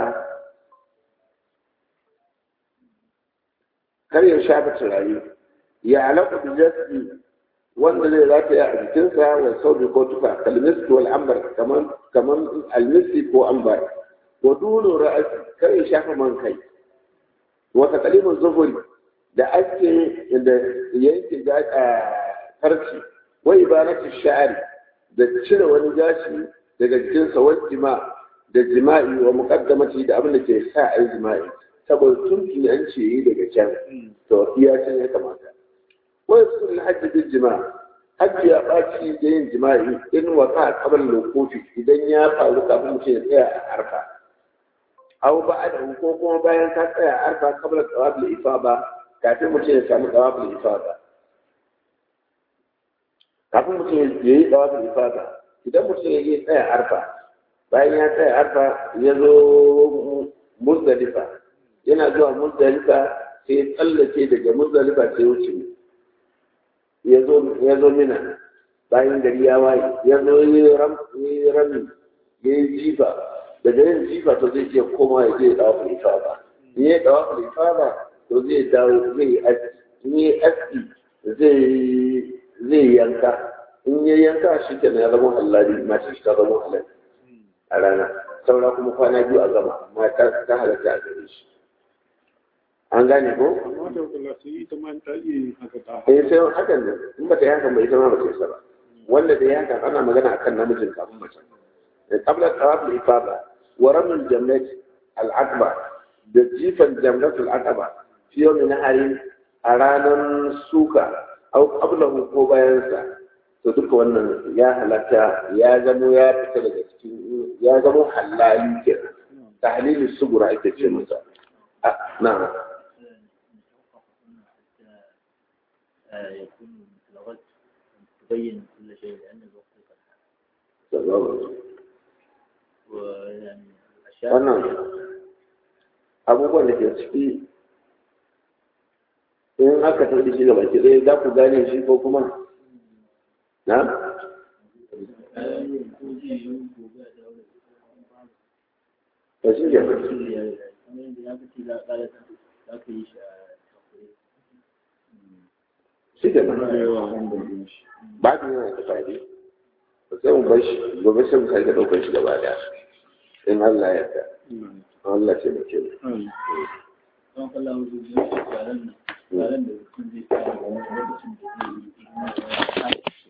kar ya shafa turare ya alaƙa da jasi wanda zai rataya a jikinsa wa sauri ko tufa kalmiski wal ambar kaman kaman almiski ko ambar wa dunu ra'asi kar ya shafa man kai wa taqlimu zuhuri da ake da yanke farci wa ibanatu sha'ari da cire wani gashi daga jikinsa wa jima da jima'i wa muqaddamati da abin da ke sa ai jima'i saboda tunki an ce yi daga can to iya can ya kamata wa yasul hajji bil jima' hajji ya baci da yin jima'i in waka qabla lokofi idan ya faru kafin mutum ya tsaya a arfa aw ba'da ko kuma bayan ka tsaya a arfa qabla tawaf al-ifada kafin mutum ya samu tawafin ifada kafin mutum ya yi tawafin ifada idan mutum ya yi tsaya arfa bayan ya tsaya arfa ya zo muzdalifa yana zuwa muzdalifa sai ya tsallake daga muzdalifa sai wuce ya zo mina bayan gari ya waye ya zo ya yi rami ya yi jifa daga yin jifa to zai iya koma ya je ya tawafin ifada in ya yi tawafin ifada to zai dawo zai aski in yi aski zai yanka in ya yanka shi ke ya zama hallari mace shi ta zama halal a rana saura kuma kwana biyu a gama amma ta halatta a gare shi an gane ko? eh sai hakan ne in ba ta yi hakan ba ita ma ba ta yi ba wanda da ya hakan ana magana akan namijin kafin mace qabla tawaf al-ifada wa ramil jannat al-akbar da jifan jamratul aqaba fi yawmin nahari a ranar suka au qablahu ko bayansa to duka wannan ya halatta ya zamo ya fita daga cikin ya zamo halali kenan tahlili sugura ake ce masa na يكون مثل غد تبين كل شيء لأن الوقت قد حان ويعني الأشياء wannan abubuwan da ke ciki in aka tafi shi gaba ki ɗaya za ku gane shi ko kuma na? ba shi ke ba shi ke ba ba da yana da fadi ba sai mu bar shi gobe sai mu sake ɗaukar shi gaba ɗaya in Allah ya yarda Allah ce da ke don kallon wajen yaren nan yaren da mutum zai fara da wani lokacin da zai yi